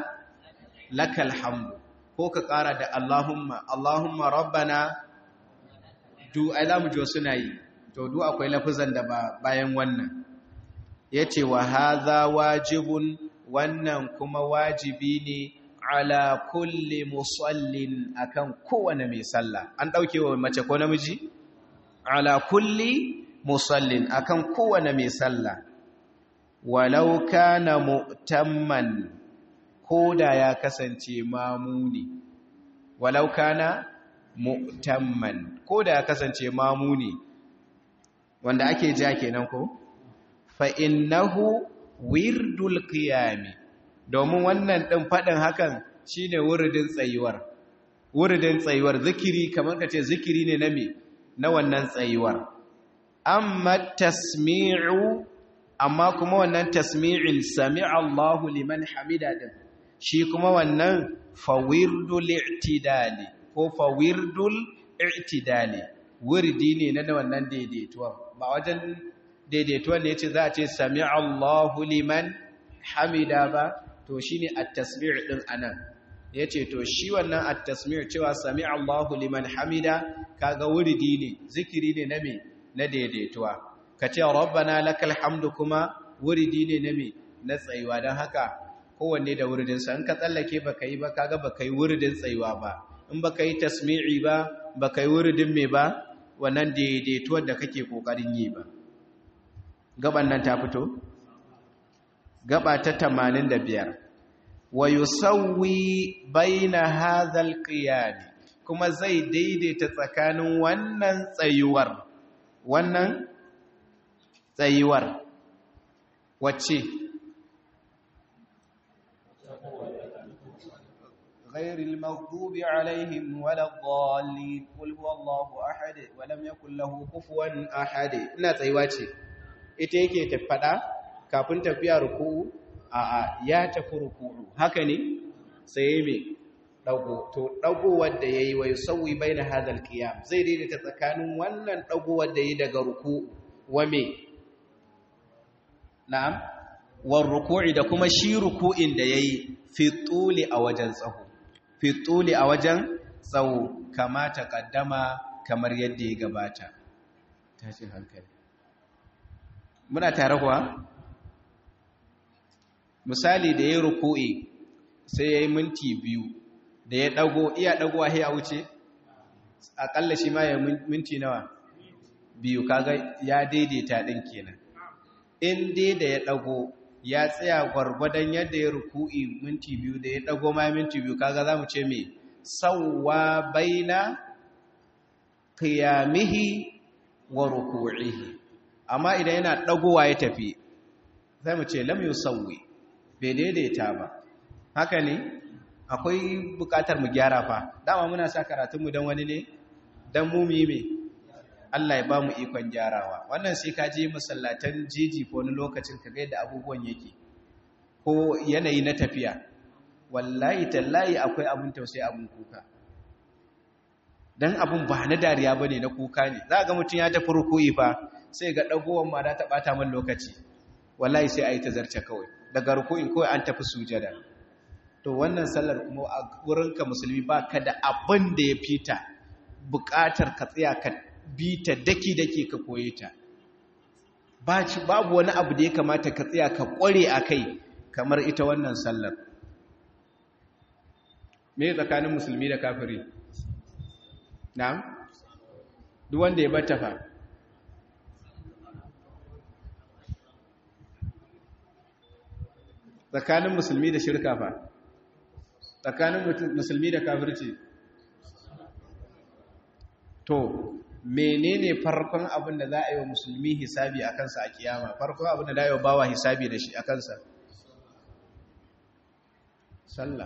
lakal hamdu ko ka kara da allahumma allahumma rabbana du ai za mu ji suna yi to du akwai lafizan da ba bayan wannan ya ce wa haza wajibun wannan kuma wajibi ne ala kulli musallin akan kowane mai sallah an ɗauke wa mace ko namiji ala kulli musallin akan kowane mai sallah walau kana mu'tamman koda ya kasance mamuni walau kana mu'tamman koda ya kasance mamuni wanda ake ja kenan ko fa innahu wirdul qiyami domin wannan din fadin hakan shine wuridin tsayuwar wuridin tsayuwar zikiri kamar kace zikiri ne na me na wannan tsayuwar amma tasmi'u amma kuma wannan tasmi'in sami'a Allahu liman hamida din shi kuma wannan fawirdul i'tidali ko fawirdul i'tidali wurdi ne na wannan daidaituwa ba wajen daidaituwa ne yace za a ce sami'a Allahu liman hamida ba to shine at-tasmi' din anan yace to shi wannan at-tasmi' cewa sami'a Allahu liman hamida kaga wurdi ne zikiri ne na me na daidaituwa kace rabbana lakal hamdu kuma wurdi ne na me na tsayuwa dan haka kowanne da wuridin sa in ka tsallake baka yi ba kaga baka yi wuridin tsayuwa ba in baka yi tasmi'i ba baka yi wuridin me ba wannan daidaituwar da kake kokarin yi ba gaban nan ta fito gaba ta 85 wa yusawwi baina hadhal qiyam kuma zai daidaita tsakanin wannan tsayuwar wannan tsayuwar wacce غير المغضوب عليهم ولا الضالين قل هو الله احد ولم يكن له كفوا احد ina tsayuwa ce ita yake tafada kafin tafiya ruku'u a a ya tafi ruku'u haka ne sai me dago to dago wanda yayi wa yusawi baina hadal qiyam zai daidaita tsakanin wannan dago wanda yayi daga ruku'u wa me na'am war ruku'i da kuma shi ruku'in da yayi fi tuli a wajen tsaho fituli a wajen tsawo kama ta kaddama kamar yadda ya gabata tashin hankali muna tare kuwa misali da ya ruku'i sai ya yi minti biyu da ya dago iya dagowa ya wuce akalla shi ma ya minti nawa biyu kaga ya daidaita din kenan in dai da ya dago ya tsaya gwargwadon yadda ya ruku'i minti biyu da ya dago ma minti biyu kaga za mu ce mai sauwa baina qiyamihi wa ruku'ihi amma idan yana dagowa ya tafi zai mu ce lam yusawwi bai daidaita ba haka ne akwai bukatar mu gyara fa dama muna sa karatunmu don wani ne don mu me Allah ya ba mu ikon gyarawa wannan sai ka je masallatan jiji ko wani lokacin ka ga yadda abubuwan yake ko yanayi na tafiya wallahi tallahi akwai abun tausayi abun kuka dan abun ba na dariya bane na kuka ne za ga mutum ya tafi rukuyi fa sai ga dagowar ma da ta bata man lokaci wallahi sai ayi tazarce kawai daga rukuyin kawai an tafi sujada to wannan sallar kuma a wurinka musulmi baka da abin da ya fita bukatar ka tsaya ka bi ta daki-daki ka koye ta babu wani abu da ya kamata ka tsaya ka kware a kai kamar ita wannan sallar me tsakanin musulmi da kafiri na duk wanda ya bata fa tsakanin musulmi da shirka fa tsakanin musulmi da kafirci to menene farkon abin da za a yi wa musulmi hisabi a kansa a kiyama farkon abin da za a yi wa bawa hisabi da shi a kansa sallah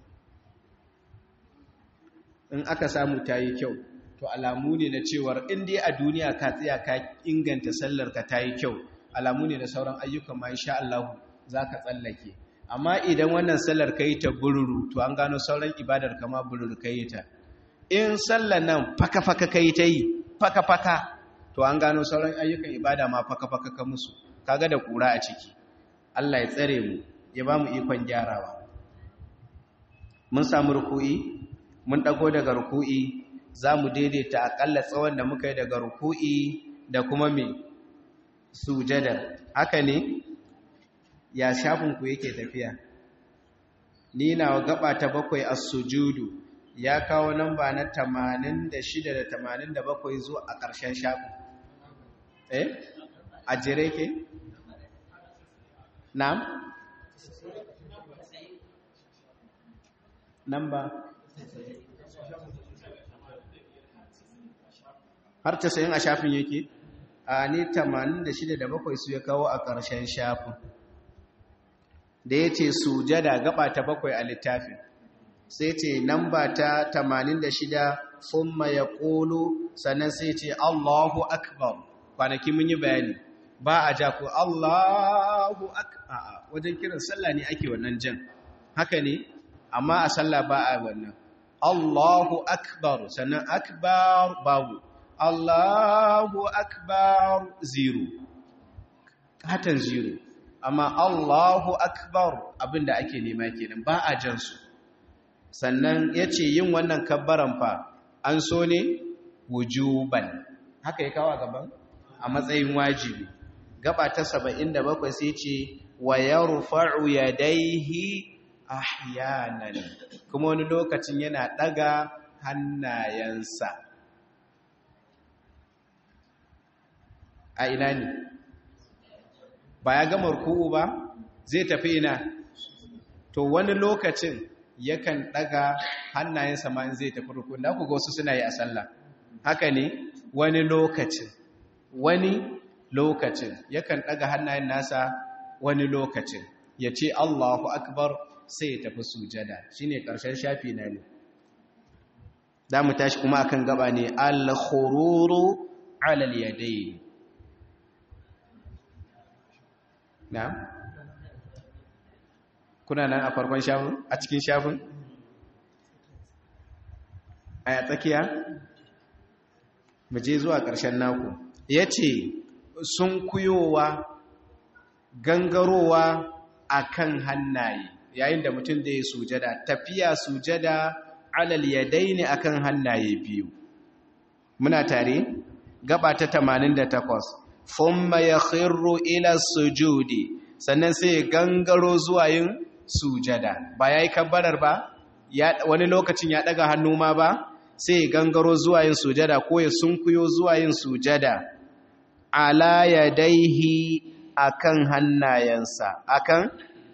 in aka samu ta yi kyau to alamu ne na cewar inda a duniya ka tsaya ka inganta sallar ka ta yi kyau alamu ne da sauran ayyukan ma insha Allah za ka tsallake amma idan wannan sallar ka yi ta bururu to an gano sauran ibadar kama bururu ka yi ta in sallar nan faka-faka ka yi ta yi faka-faka to an gano sauran ayyukan ibada ma faka-faka ka musu kaga da kura a ciki Allah ya tsare mu ya ba mu ikon gyarawa mun samu ruku'i mun dago daga ruku'i za mu daidaita akalla tsawon da muka yi daga ruku'i da kuma mai sujada haka ne ya shafinku yake tafiya ni na gaba ta bakwai a sujudu ya kawo namba na 86 da 87 zuwa a ƙarshen shafin eh a jere ke na'am namba har ta sayin a shafin yake a ni 86 da 7 su ya kawo a ƙarshen shafin da ya ce sujada gaba ta bakwai a littafin sai ce namba ta 86 summa ya ƙolo sannan sai ce allahu akbar kwanaki mun yi bayani ba a ja ko allahu akbar wajen kiran sallah ne ake wannan jan haka ne amma a sallah ba a wannan allahu akbar sannan akbar babu allahu akbar zero hatan zero amma Allahu akbar abinda ake nema kenan ba a jan su sannan yace yin wannan kabbaran fa an so ne wujuban haka ya kawo gaban a matsayin wajibi gaba ta 77 sai ce wa yarfa'u yadayhi ahyanan kuma wani lokacin yana daga hannayensa a ina ne ba ya gama ruku'u ba zai tafi ina to wani lokacin yakan daga hannayensa ma in zai tafi ruku'u da ku ga wasu suna yi a sallah haka ne wani lokacin wani lokacin yakan daga hannayen nasa wani lokacin ya ce Allahu akbar sai ya tafi sujada shine karshen shafi na ne za mu tashi kuma akan gaba ne al-khururu ala al-yadayn na kuna nan a farkon shafin a cikin shafin a tsakiya mu je zuwa ƙarshen naku ya ce sun kuyowa gangarowa a kan hannaye yayin da mutum da ya sujada tafiya sujada alal yadai ne a kan hannaye biyu muna tare gaba ta 88 thumma yakhirru ila sujudi sannan sai gangaro zuwa yin sujada ba yayi kabbarar ba ya wani lokacin ya daga hannu ma ba sai gangaro zuwa yin sujada ko ya sunkuyo zuwa yin sujada ala yadaihi akan hannayensa akan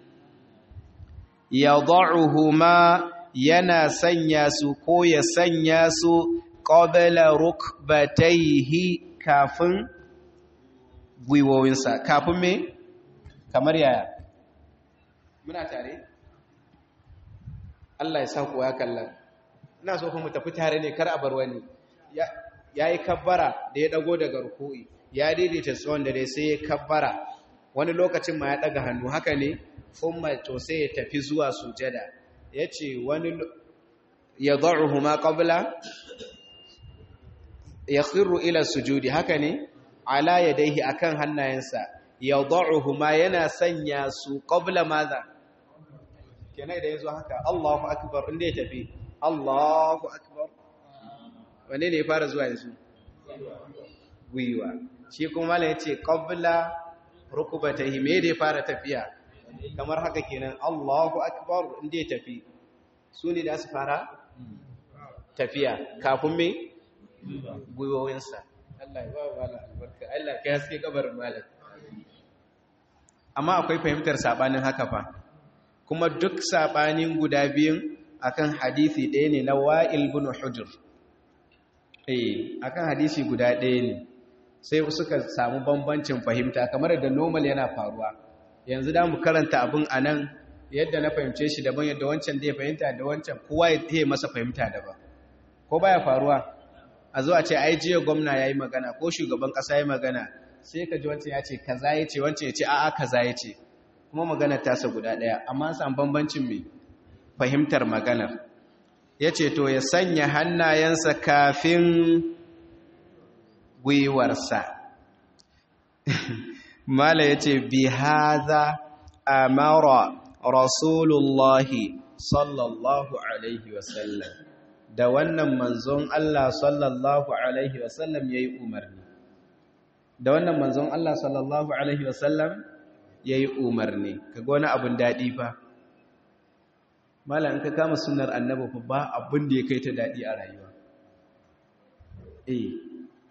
yad'uhuma yana sanya su ko ya sanya su qabla rukbatayhi kafin gwiwowinsa kafin me kamar yaya muna tare Allah ya sa ku ya kallon ina so kuma tafi tare ne kar a bar wani ya yi kabbara da ya dago daga rukui ya daidaita tsawon da dai sai ya kabbara wani lokacin ma ya daga hannu haka ne kuma to sai ya tafi zuwa sujada ya ce wani ya za'uhu ma qabla ya khirru ila sujudi haka ne ala yadaihi akan hannayensa yad'uhuma yana sanya su qabla madha kenan da yazo haka Allahu akbar inda ya tafi Allahu akbar wanne ne ya fara zuwa yanzu gwiwa shi kuma mallan yace qabla rukbatahi me da ya fara tafiya kamar haka kenan Allahu akbar inda ya tafi su ne da su fara tafiya kafin me gwiwowinsa Allah ya ba malam albarka Allah ka haske kabarin malam amma akwai fahimtar sabanin haka fa kuma duk sabanin guda biyun akan hadisi ɗaya ne na Wa'il bin Hujr eh akan hadisi guda ɗaya ne sai suka samu bambancin fahimta kamar da normal yana faruwa yanzu da mu karanta abin anan yadda na fahimce shi daban yadda wancan zai fahimta da wancan kowa ya yi masa fahimta daban ko baya faruwa a zo a ce ai jiya gwamna ya yi magana ko shugaban ƙasa ya yi magana sai ka ji wancan ya ce kaza ya ce wancan ya ce a'a kaza ya ce kuma magana tasa guda ɗaya amma san bambancin mai fahimtar maganar ya ce to ya sanya hannayensa kafin gwiwarsa mala ya ce bi haza amara rasulullahi sallallahu alaihi wasallam da wannan manzon Allah sallallahu alaihi wasallam yayi umarni da wannan manzon Allah sallallahu alaihi wasallam yayi umarni kaga wani abun dadi fa malam ka kama sunnar annabi fa ba abin da ya kai ta dadi a rayuwa eh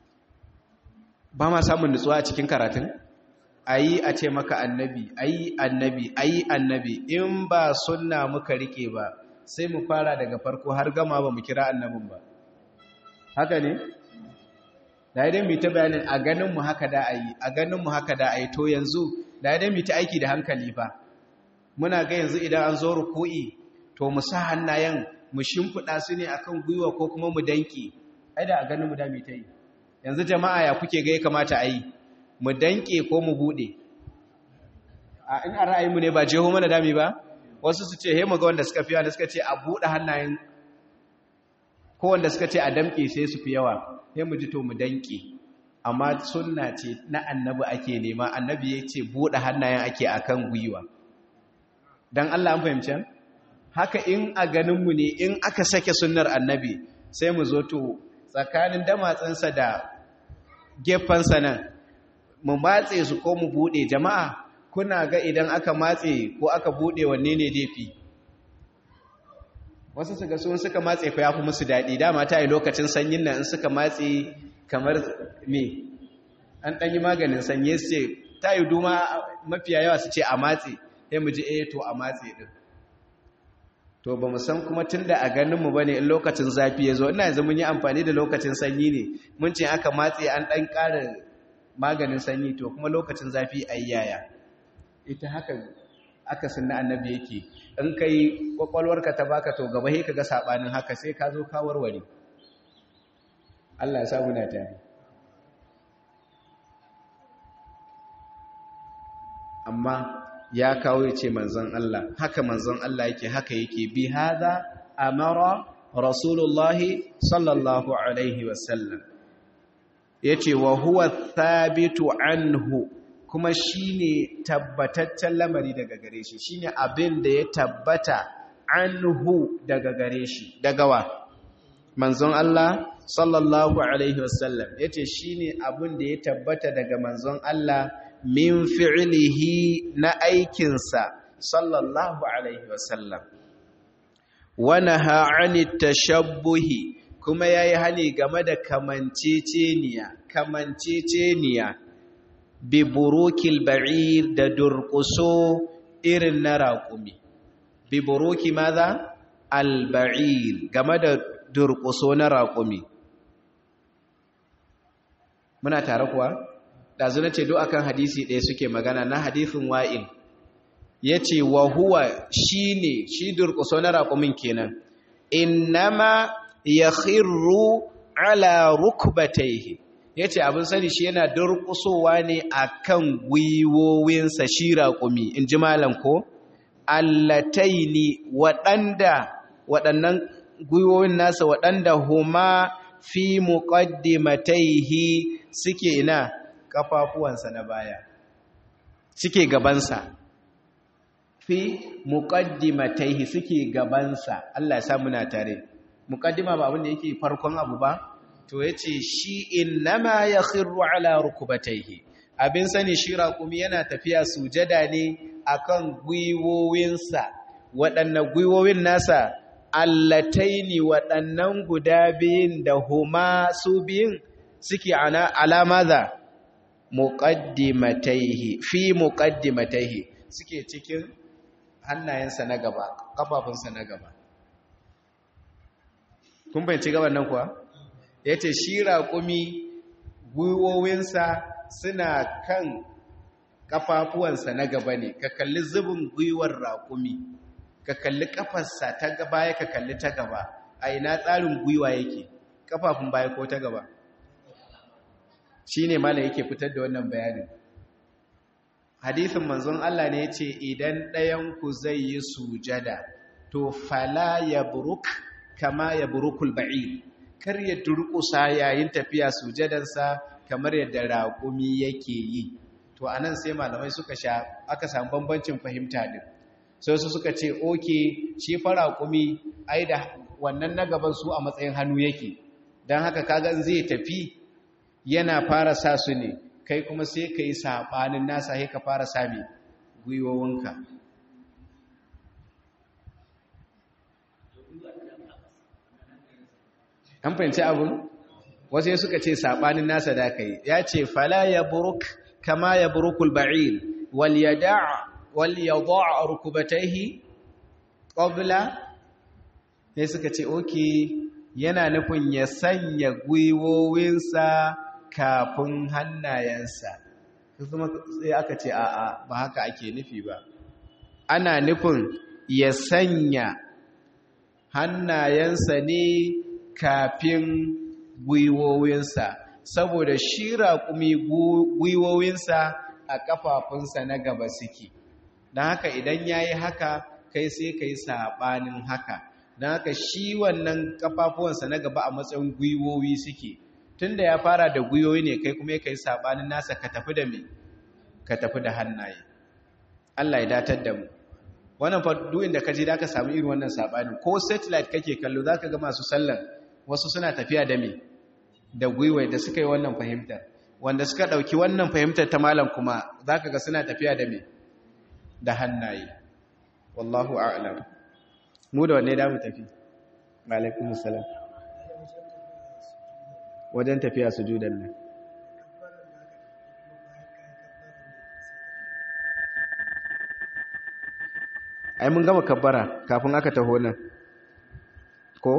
ba ma samun nutsuwa a cikin karatun ayi a ce maka annabi ayi annabi ayi annabi in ba sunna muka rike ba sai mu fara daga farko har gama ba mu kira annabin ba haka ne da idan mu ta bayanin a ganin mu haka da ayi a ganin mu haka da ayi to yanzu da idan mu ta aiki da hankali fa muna ga yanzu idan an zo ruku'i to mu sa hannayen mu shimfida su ne akan gwiwa ko kuma mu danki ai da a ganin mu da mu ta yi yanzu jama'a ya kuke ga ya kamata a yi mu danke ko mu bude a in a ra'ayinmu ne ba jeho mana dami ba wasu su ce he mu ga wanda suka fi wanda suka ce a bude hannayen ko wanda suka ce a damke sai su fi yawa he mu ji to mu danke amma sunna ce na annabi ake nema annabi ya ce bude hannayen ake akan gwiwa dan Allah an fahimci haka in a ganinmu ne in aka sake sunnar annabi sai mu zo to tsakanin damatsansa da gefensa nan mu matse su ko mu bude jama'a kuna ga idan aka matse ko aka bude wanne ne dafi wasu su ga sun suka matse ko ya fi musu daɗi dama ta yi lokacin sanyin nan in suka matse kamar me an ɗan yi maganin sanye su ce ta yi duma mafiya yawa su ce a matse sai mu ji eh to a matse ɗin to ba mu san kuma tun da a ganinmu ba ne in lokacin zafi ya zo ina yanzu mun yi amfani da lokacin sanyi ne mun ce aka matse an ɗan ƙara maganin sanyi to kuma lokacin zafi a yaya ita haka aka sunna annabi yake in kai kwakwalwarka ta baka to gaba sai kaga sabanin haka sai ka zo ka warware Allah ya sa muna tare amma ya kawo ya ce manzon Allah haka manzon Allah yake haka yake bi hada amara rasulullahi sallallahu alaihi wasallam yace wa huwa thabitu anhu kuma shine tabbataccen lamari daga gare shi shine abin da ya tabbata anhu daga gare shi daga wa manzon Allah sallallahu alaihi wasallam yace shine abin da ya tabbata daga manzon Allah min fi'lihi na aikinsa sallallahu alaihi wasallam wa naha 'anit tashabbuhi kuma yayi hani game da kamanceceniya kamanceceniya bi burukil ba'ir da durquso irin na raƙumi bi buruki maza al-ba'ir game da durquso na raƙumi muna tare kuwa ɗazu na ce do akan hadisi ɗaya suke magana na hadisin wa'il ya ce wa huwa shi ne shi durƙuso na raƙumin kenan innama ya khirru ala rukbataihi ya ce abin sani shi yana durƙusowa ne a kan gwiwowinsa shi raƙumi in ji malam ko allataini waɗanda waɗannan gwiwowin nasa waɗanda huma fi muqaddimataihi suke ina kafafuwansa na baya suke gabansa fi muqaddimataihi suke gabansa Allah ya sa muna tare muqaddima ba abin da yake farkon abu ba to yace shi innama yakhiru ala rukbatayhi abin sani shi raqumi yana tafiya sujada ne akan gwiwowinsa waɗannan gwiwowin nasa allataini waɗannan guda biyun da huma su biyun suke alama da muqaddimataihi fi muqaddimataihi suke cikin hannayensa na gaba kafafunsa na gaba kun bayanci gaban nan kuwa yace shi raƙumi gwiwowinsa suna kan kafafuwansa na gaba ne ka kalli zubin gwiwar raƙumi ka kalli kafarsa ta gaba ya ka kalli ta gaba a ina tsarin gwiwa yake kafafun baya ko ta gaba shi ne mala yake fitar da wannan bayanin hadithin manzon Allah ne ya ce idan ɗayanku zai yi sujada to fala ya buruk kama ya burukul ba'ir kar ya durƙusa yayin tafiya sujadansa kamar yadda raƙumi yake yi to anan sai malamai suka sha aka samu bambancin fahimta din sai su suka ce oke shi fara raƙumi ai da wannan na gaban su a matsayin hannu yake don haka kaga zai tafi yana fara sa su ne kai kuma sai ka yi saɓanin nasa sai ka fara sami gwiwowinka an fahimci abin wasu suka ce saɓanin nasa da ka yi ya ce fala ya buruk kama ya burukul ba'il wal yada rukubataihi qabla sai suka ce oke yana nufin ya sanya gwiwowinsa kafin hannayensa kuma sai aka ce a'a ba haka ake nufi ba ana nufin ya sanya hannayensa ne kafin gwiwowinsa saboda shi raƙumi gwiwowinsa a ƙafafunsa na gaba suke don haka idan ya yi haka kai sai ka yi saɓanin haka don haka shi wannan ƙafafuwansa na gaba a matsayin gwiwowi suke tun da ya fara da gwiwowi ne kai kuma ka yi saɓanin nasa ka tafi da me ka tafi da hannaye Allah ya datar da mu wannan fadu'in da ka je da ka samu irin wannan saɓanin ko satellite kake kallo za ka ga masu sallan wasu suna tafiya da me da gwiwai da suka yi wannan fahimtar wanda suka ɗauki wannan fahimtar ta malam kuma za ka ga suna tafiya da me da hannaye wallahu a'lam mu da wanne da mu tafi alaikum salam wajen tafiya sujudan nan ai mun gama kabbara kafin aka taho nan ko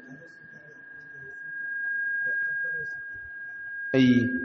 ai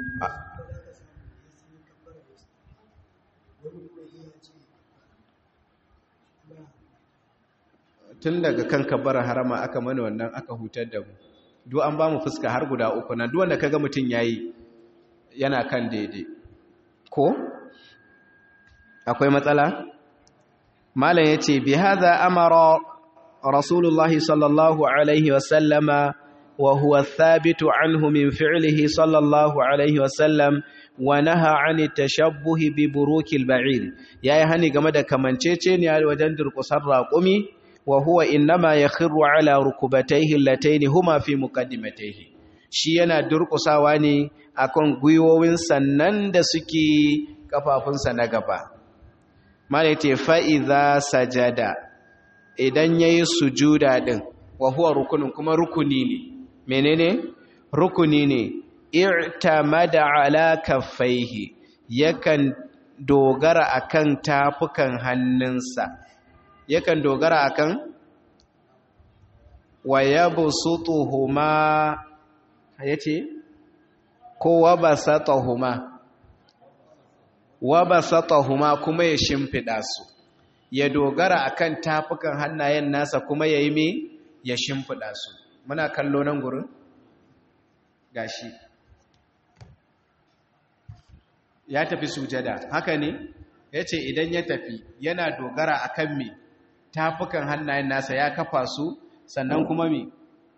tun daga kan kabbara harama aka mana wannan aka hutar da mu duk an ba mu fuska har guda uku na duk wanda kaga mutun yayi yana kan daidai ko akwai matsala malam yace bi hadha amara rasulullah sallallahu alaihi wasallama wa huwa thabitu anhu min fi'lihi sallallahu alaihi wasallam wa naha 'ani tashabbuhi bi burukil ba'ir yayi hani game da kamanceceniya wajen durkusar raƙumi وهو إنما يخر على ركبتيه اللتين هما في مقدمتيه shi yana durƙusawa ne akan gwiwowin sannan da suke kafafunsa na gaba malaite fa'iza sajada idan ya yi sujuda ɗin wa huwa rukunin kuma rukuni ne menene rukuni ne i'tamada ala kaffaihi yakan dogara akan tafukan hannunsa yakan dogara akan wa yabsutuhuma yace ko wabasatahuma wabasatahuma kuma ya shimfida su ya dogara akan tafukan hannayen nasa kuma yayi me ya shimfida su muna kallo nan gurin gashi ya tafi sujada haka ne yace idan ya tafi yana dogara akan me tafukan hannayen nasa ya kafa su sannan kuma me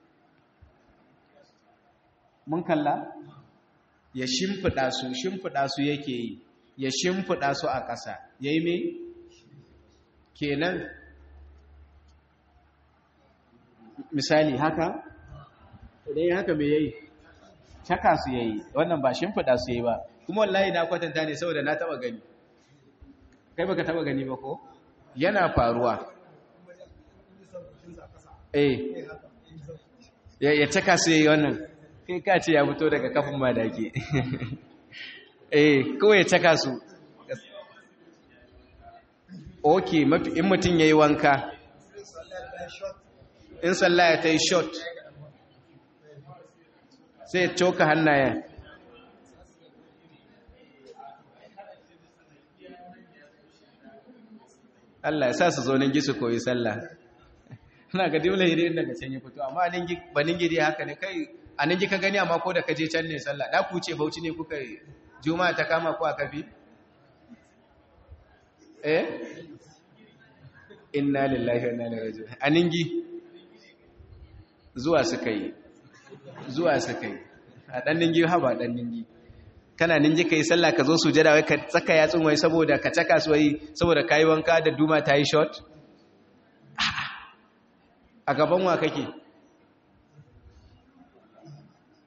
mun kalla ya shimfiɗa su shimfiɗa su yake yi ya shimfiɗa su a ƙasa ya yi me kenan misali haka idan ya haka me ya yi caka su ya yi wannan ba shimfiɗa su ya yi ba kuma wallahi na kwatanta ne saboda na taɓa gani kai baka taɓa gani ba ko yana faruwa eh ya caka su yayi wannan kai ka ce ya fito daga kafin madaki eh kawai ya caka su okay in mutum yayi wanka in sallaya ta yi shot sai ya coka hannayen Allah ya sa su zo nan gisu koyi sallah ina ga dole hiri daga can ya fito amma ningi ba ningi dai haka ne kai a ningi ka gani amma ko da ka je can ne sallah da ku ce bauchi ne kuka yi juma'a ta kama ku a kafi eh inna lillahi wa inna ilaihi raji'un a ningi zuwa suka yi zuwa suka yi a dan ningi ha ba dan ningi kana ninji kai sallah ka zo sujada wai ka tsaka yatsun wai saboda ka caka su wai saboda kai wanka da duma ta yi shot a gaban wa kake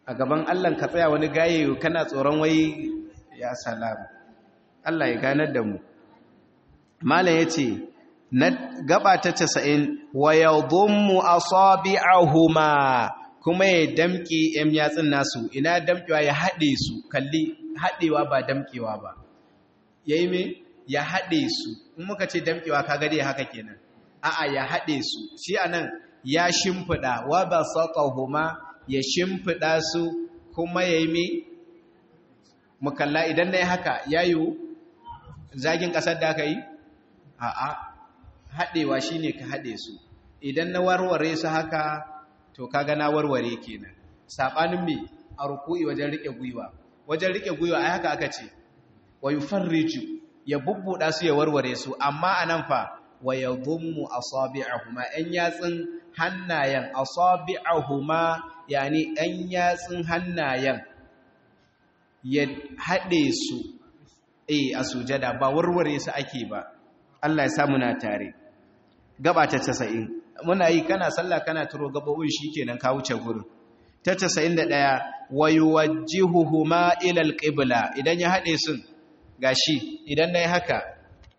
a gaban Allah ka tsaya wani gaye kana tsoron wai ya salamu Allah ya ganar da mu malam yace na gaba ta 90 wa yadhummu asabi'ahuma kuma ya damke yan yatsun nasu ina damkewa ya hade su kalli hadewa ba damkewa ba yayi me ya hade su in muka ce damkewa kaga dai haka kenan a'a ya hade su shi anan ya shimfida wa basatahuma ya shimfida su kuma yayi me mukalla idan nayi haka yayu zagin kasar da aka yi a'a haɗewa shine ka haɗe su idan na warware su haka to kaga na warware kenan sabanin me a ruku'i wajen rike gwiwa wajen rike gwiwa ai haka aka ce wa yufarriju ya bubbuda su ya warware su amma anan fa wa yadhummu asabi'ahuma an yatsin hannayen asabi'ahuma yani an yatsin hannayen ya haɗe su eh a sujada ba warware su ake ba Allah ya samu na tare gaba ta 90 muna yi kana sallah kana turo gabobin shikenan ka wuce gurin ta 91 wayuwajjihuhuma ila alqibla idan ya hade sun gashi idan nayi haka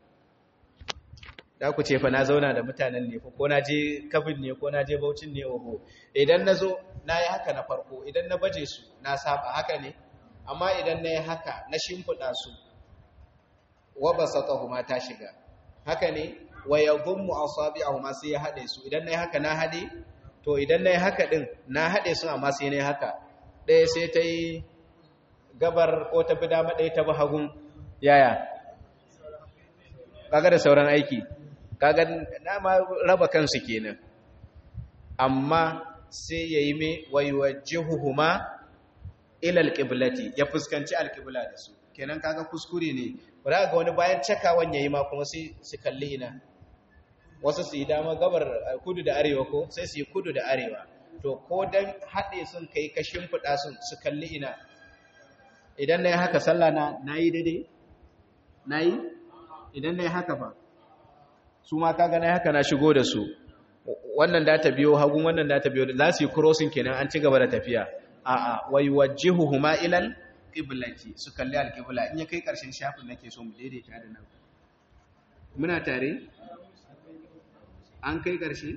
da ku ce fa na zauna da mutanen ne ko na je kabin ne ko na je baucin ne oho idan nazo nayi haka na farko idan na baje su na saba haka ne amma idan nayi haka na shimfida su wa basatahuma ta shiga haka ne wa yadhummu asabi'ahuma sai ya hade su idan nayi haka na hade to idan nayi haka din na hade su amma sai nayi haka ɗaya sai ta yi gabar ko ta bi dama ɗaya ta bi hagun yaya kaga da sauran aiki kaga na ma raba kansu kenan amma sai yayi me wayuwajjihuhuma ila alqiblati ya fuskanci alqibla da su kenan kaga kuskure ne ba ga wani bayan cakawan yayi ma kuma sai su kalli ina wasu su yi dama gabar kudu da arewa ko sai su yi kudu da arewa to ko dan haɗe sun kai ka shimfiɗa sun su kalli ina idan na yi haka sallah na na yi daidai na yi idan na yi haka ba su ma kaga na yi haka na shigo da su wannan da ta biyo hagun wannan da ta biyo za su yi crossing kenan an ci gaba da tafiya a'a wai wajjihuhuma ilal qiblati su kalli alqibla in ya kai karshen shafin nake so mu daidaita da nan muna tare an kai karshe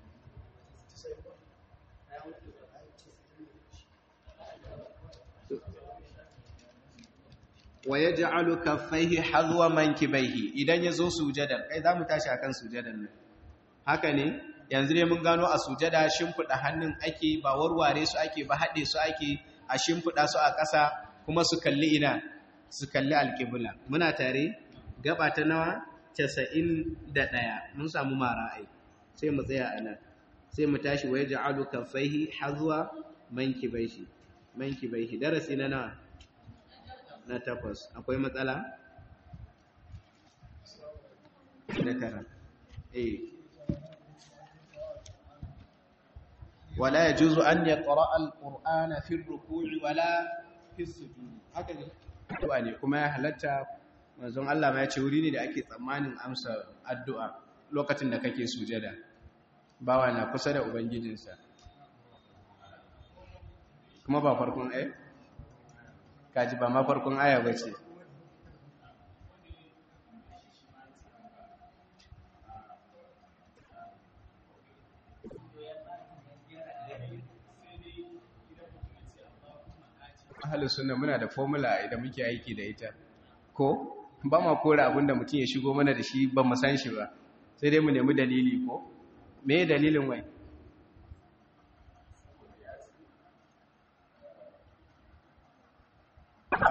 wa yaj'alu kaffaihi hadwa mankibaihi idan yazo sujada kai zamu tashi akan sujadan nan haka ne yanzu ne mun gano a sujada shimfida hannun ake ba warware su ake ba hade su ake a shimfida su a ƙasa kuma su kalli ina su kalli alƙibla muna tare gaba ta nawa 91 mun samu mara ai sai mu tsaya a nan sai mu tashi wa yaj'alu kaffaihi hazwa mankibaihi mankibaihi darasi na nawa na takwas akwai matsala na tara eh wala yajuzu an yaqra al-qur'ana fi ar-ruku'i wala fi as-sujud haka ne addu'a ne kuma ya halatta manzon Allah ma ya ce wuri ne da ake tsammanin amsa addu'a lokacin da kake sujada bawa na kusa da ubangijinsa kuma ba farkon eh kaji ba ma farkon aya ba ce ahalin suna muna da formula idan muke aiki da ita ko ba ma kora abinda mutum ya shigo mana da shi ba mu san shi ba sai dai mu nemi dalili ko me dalilin wai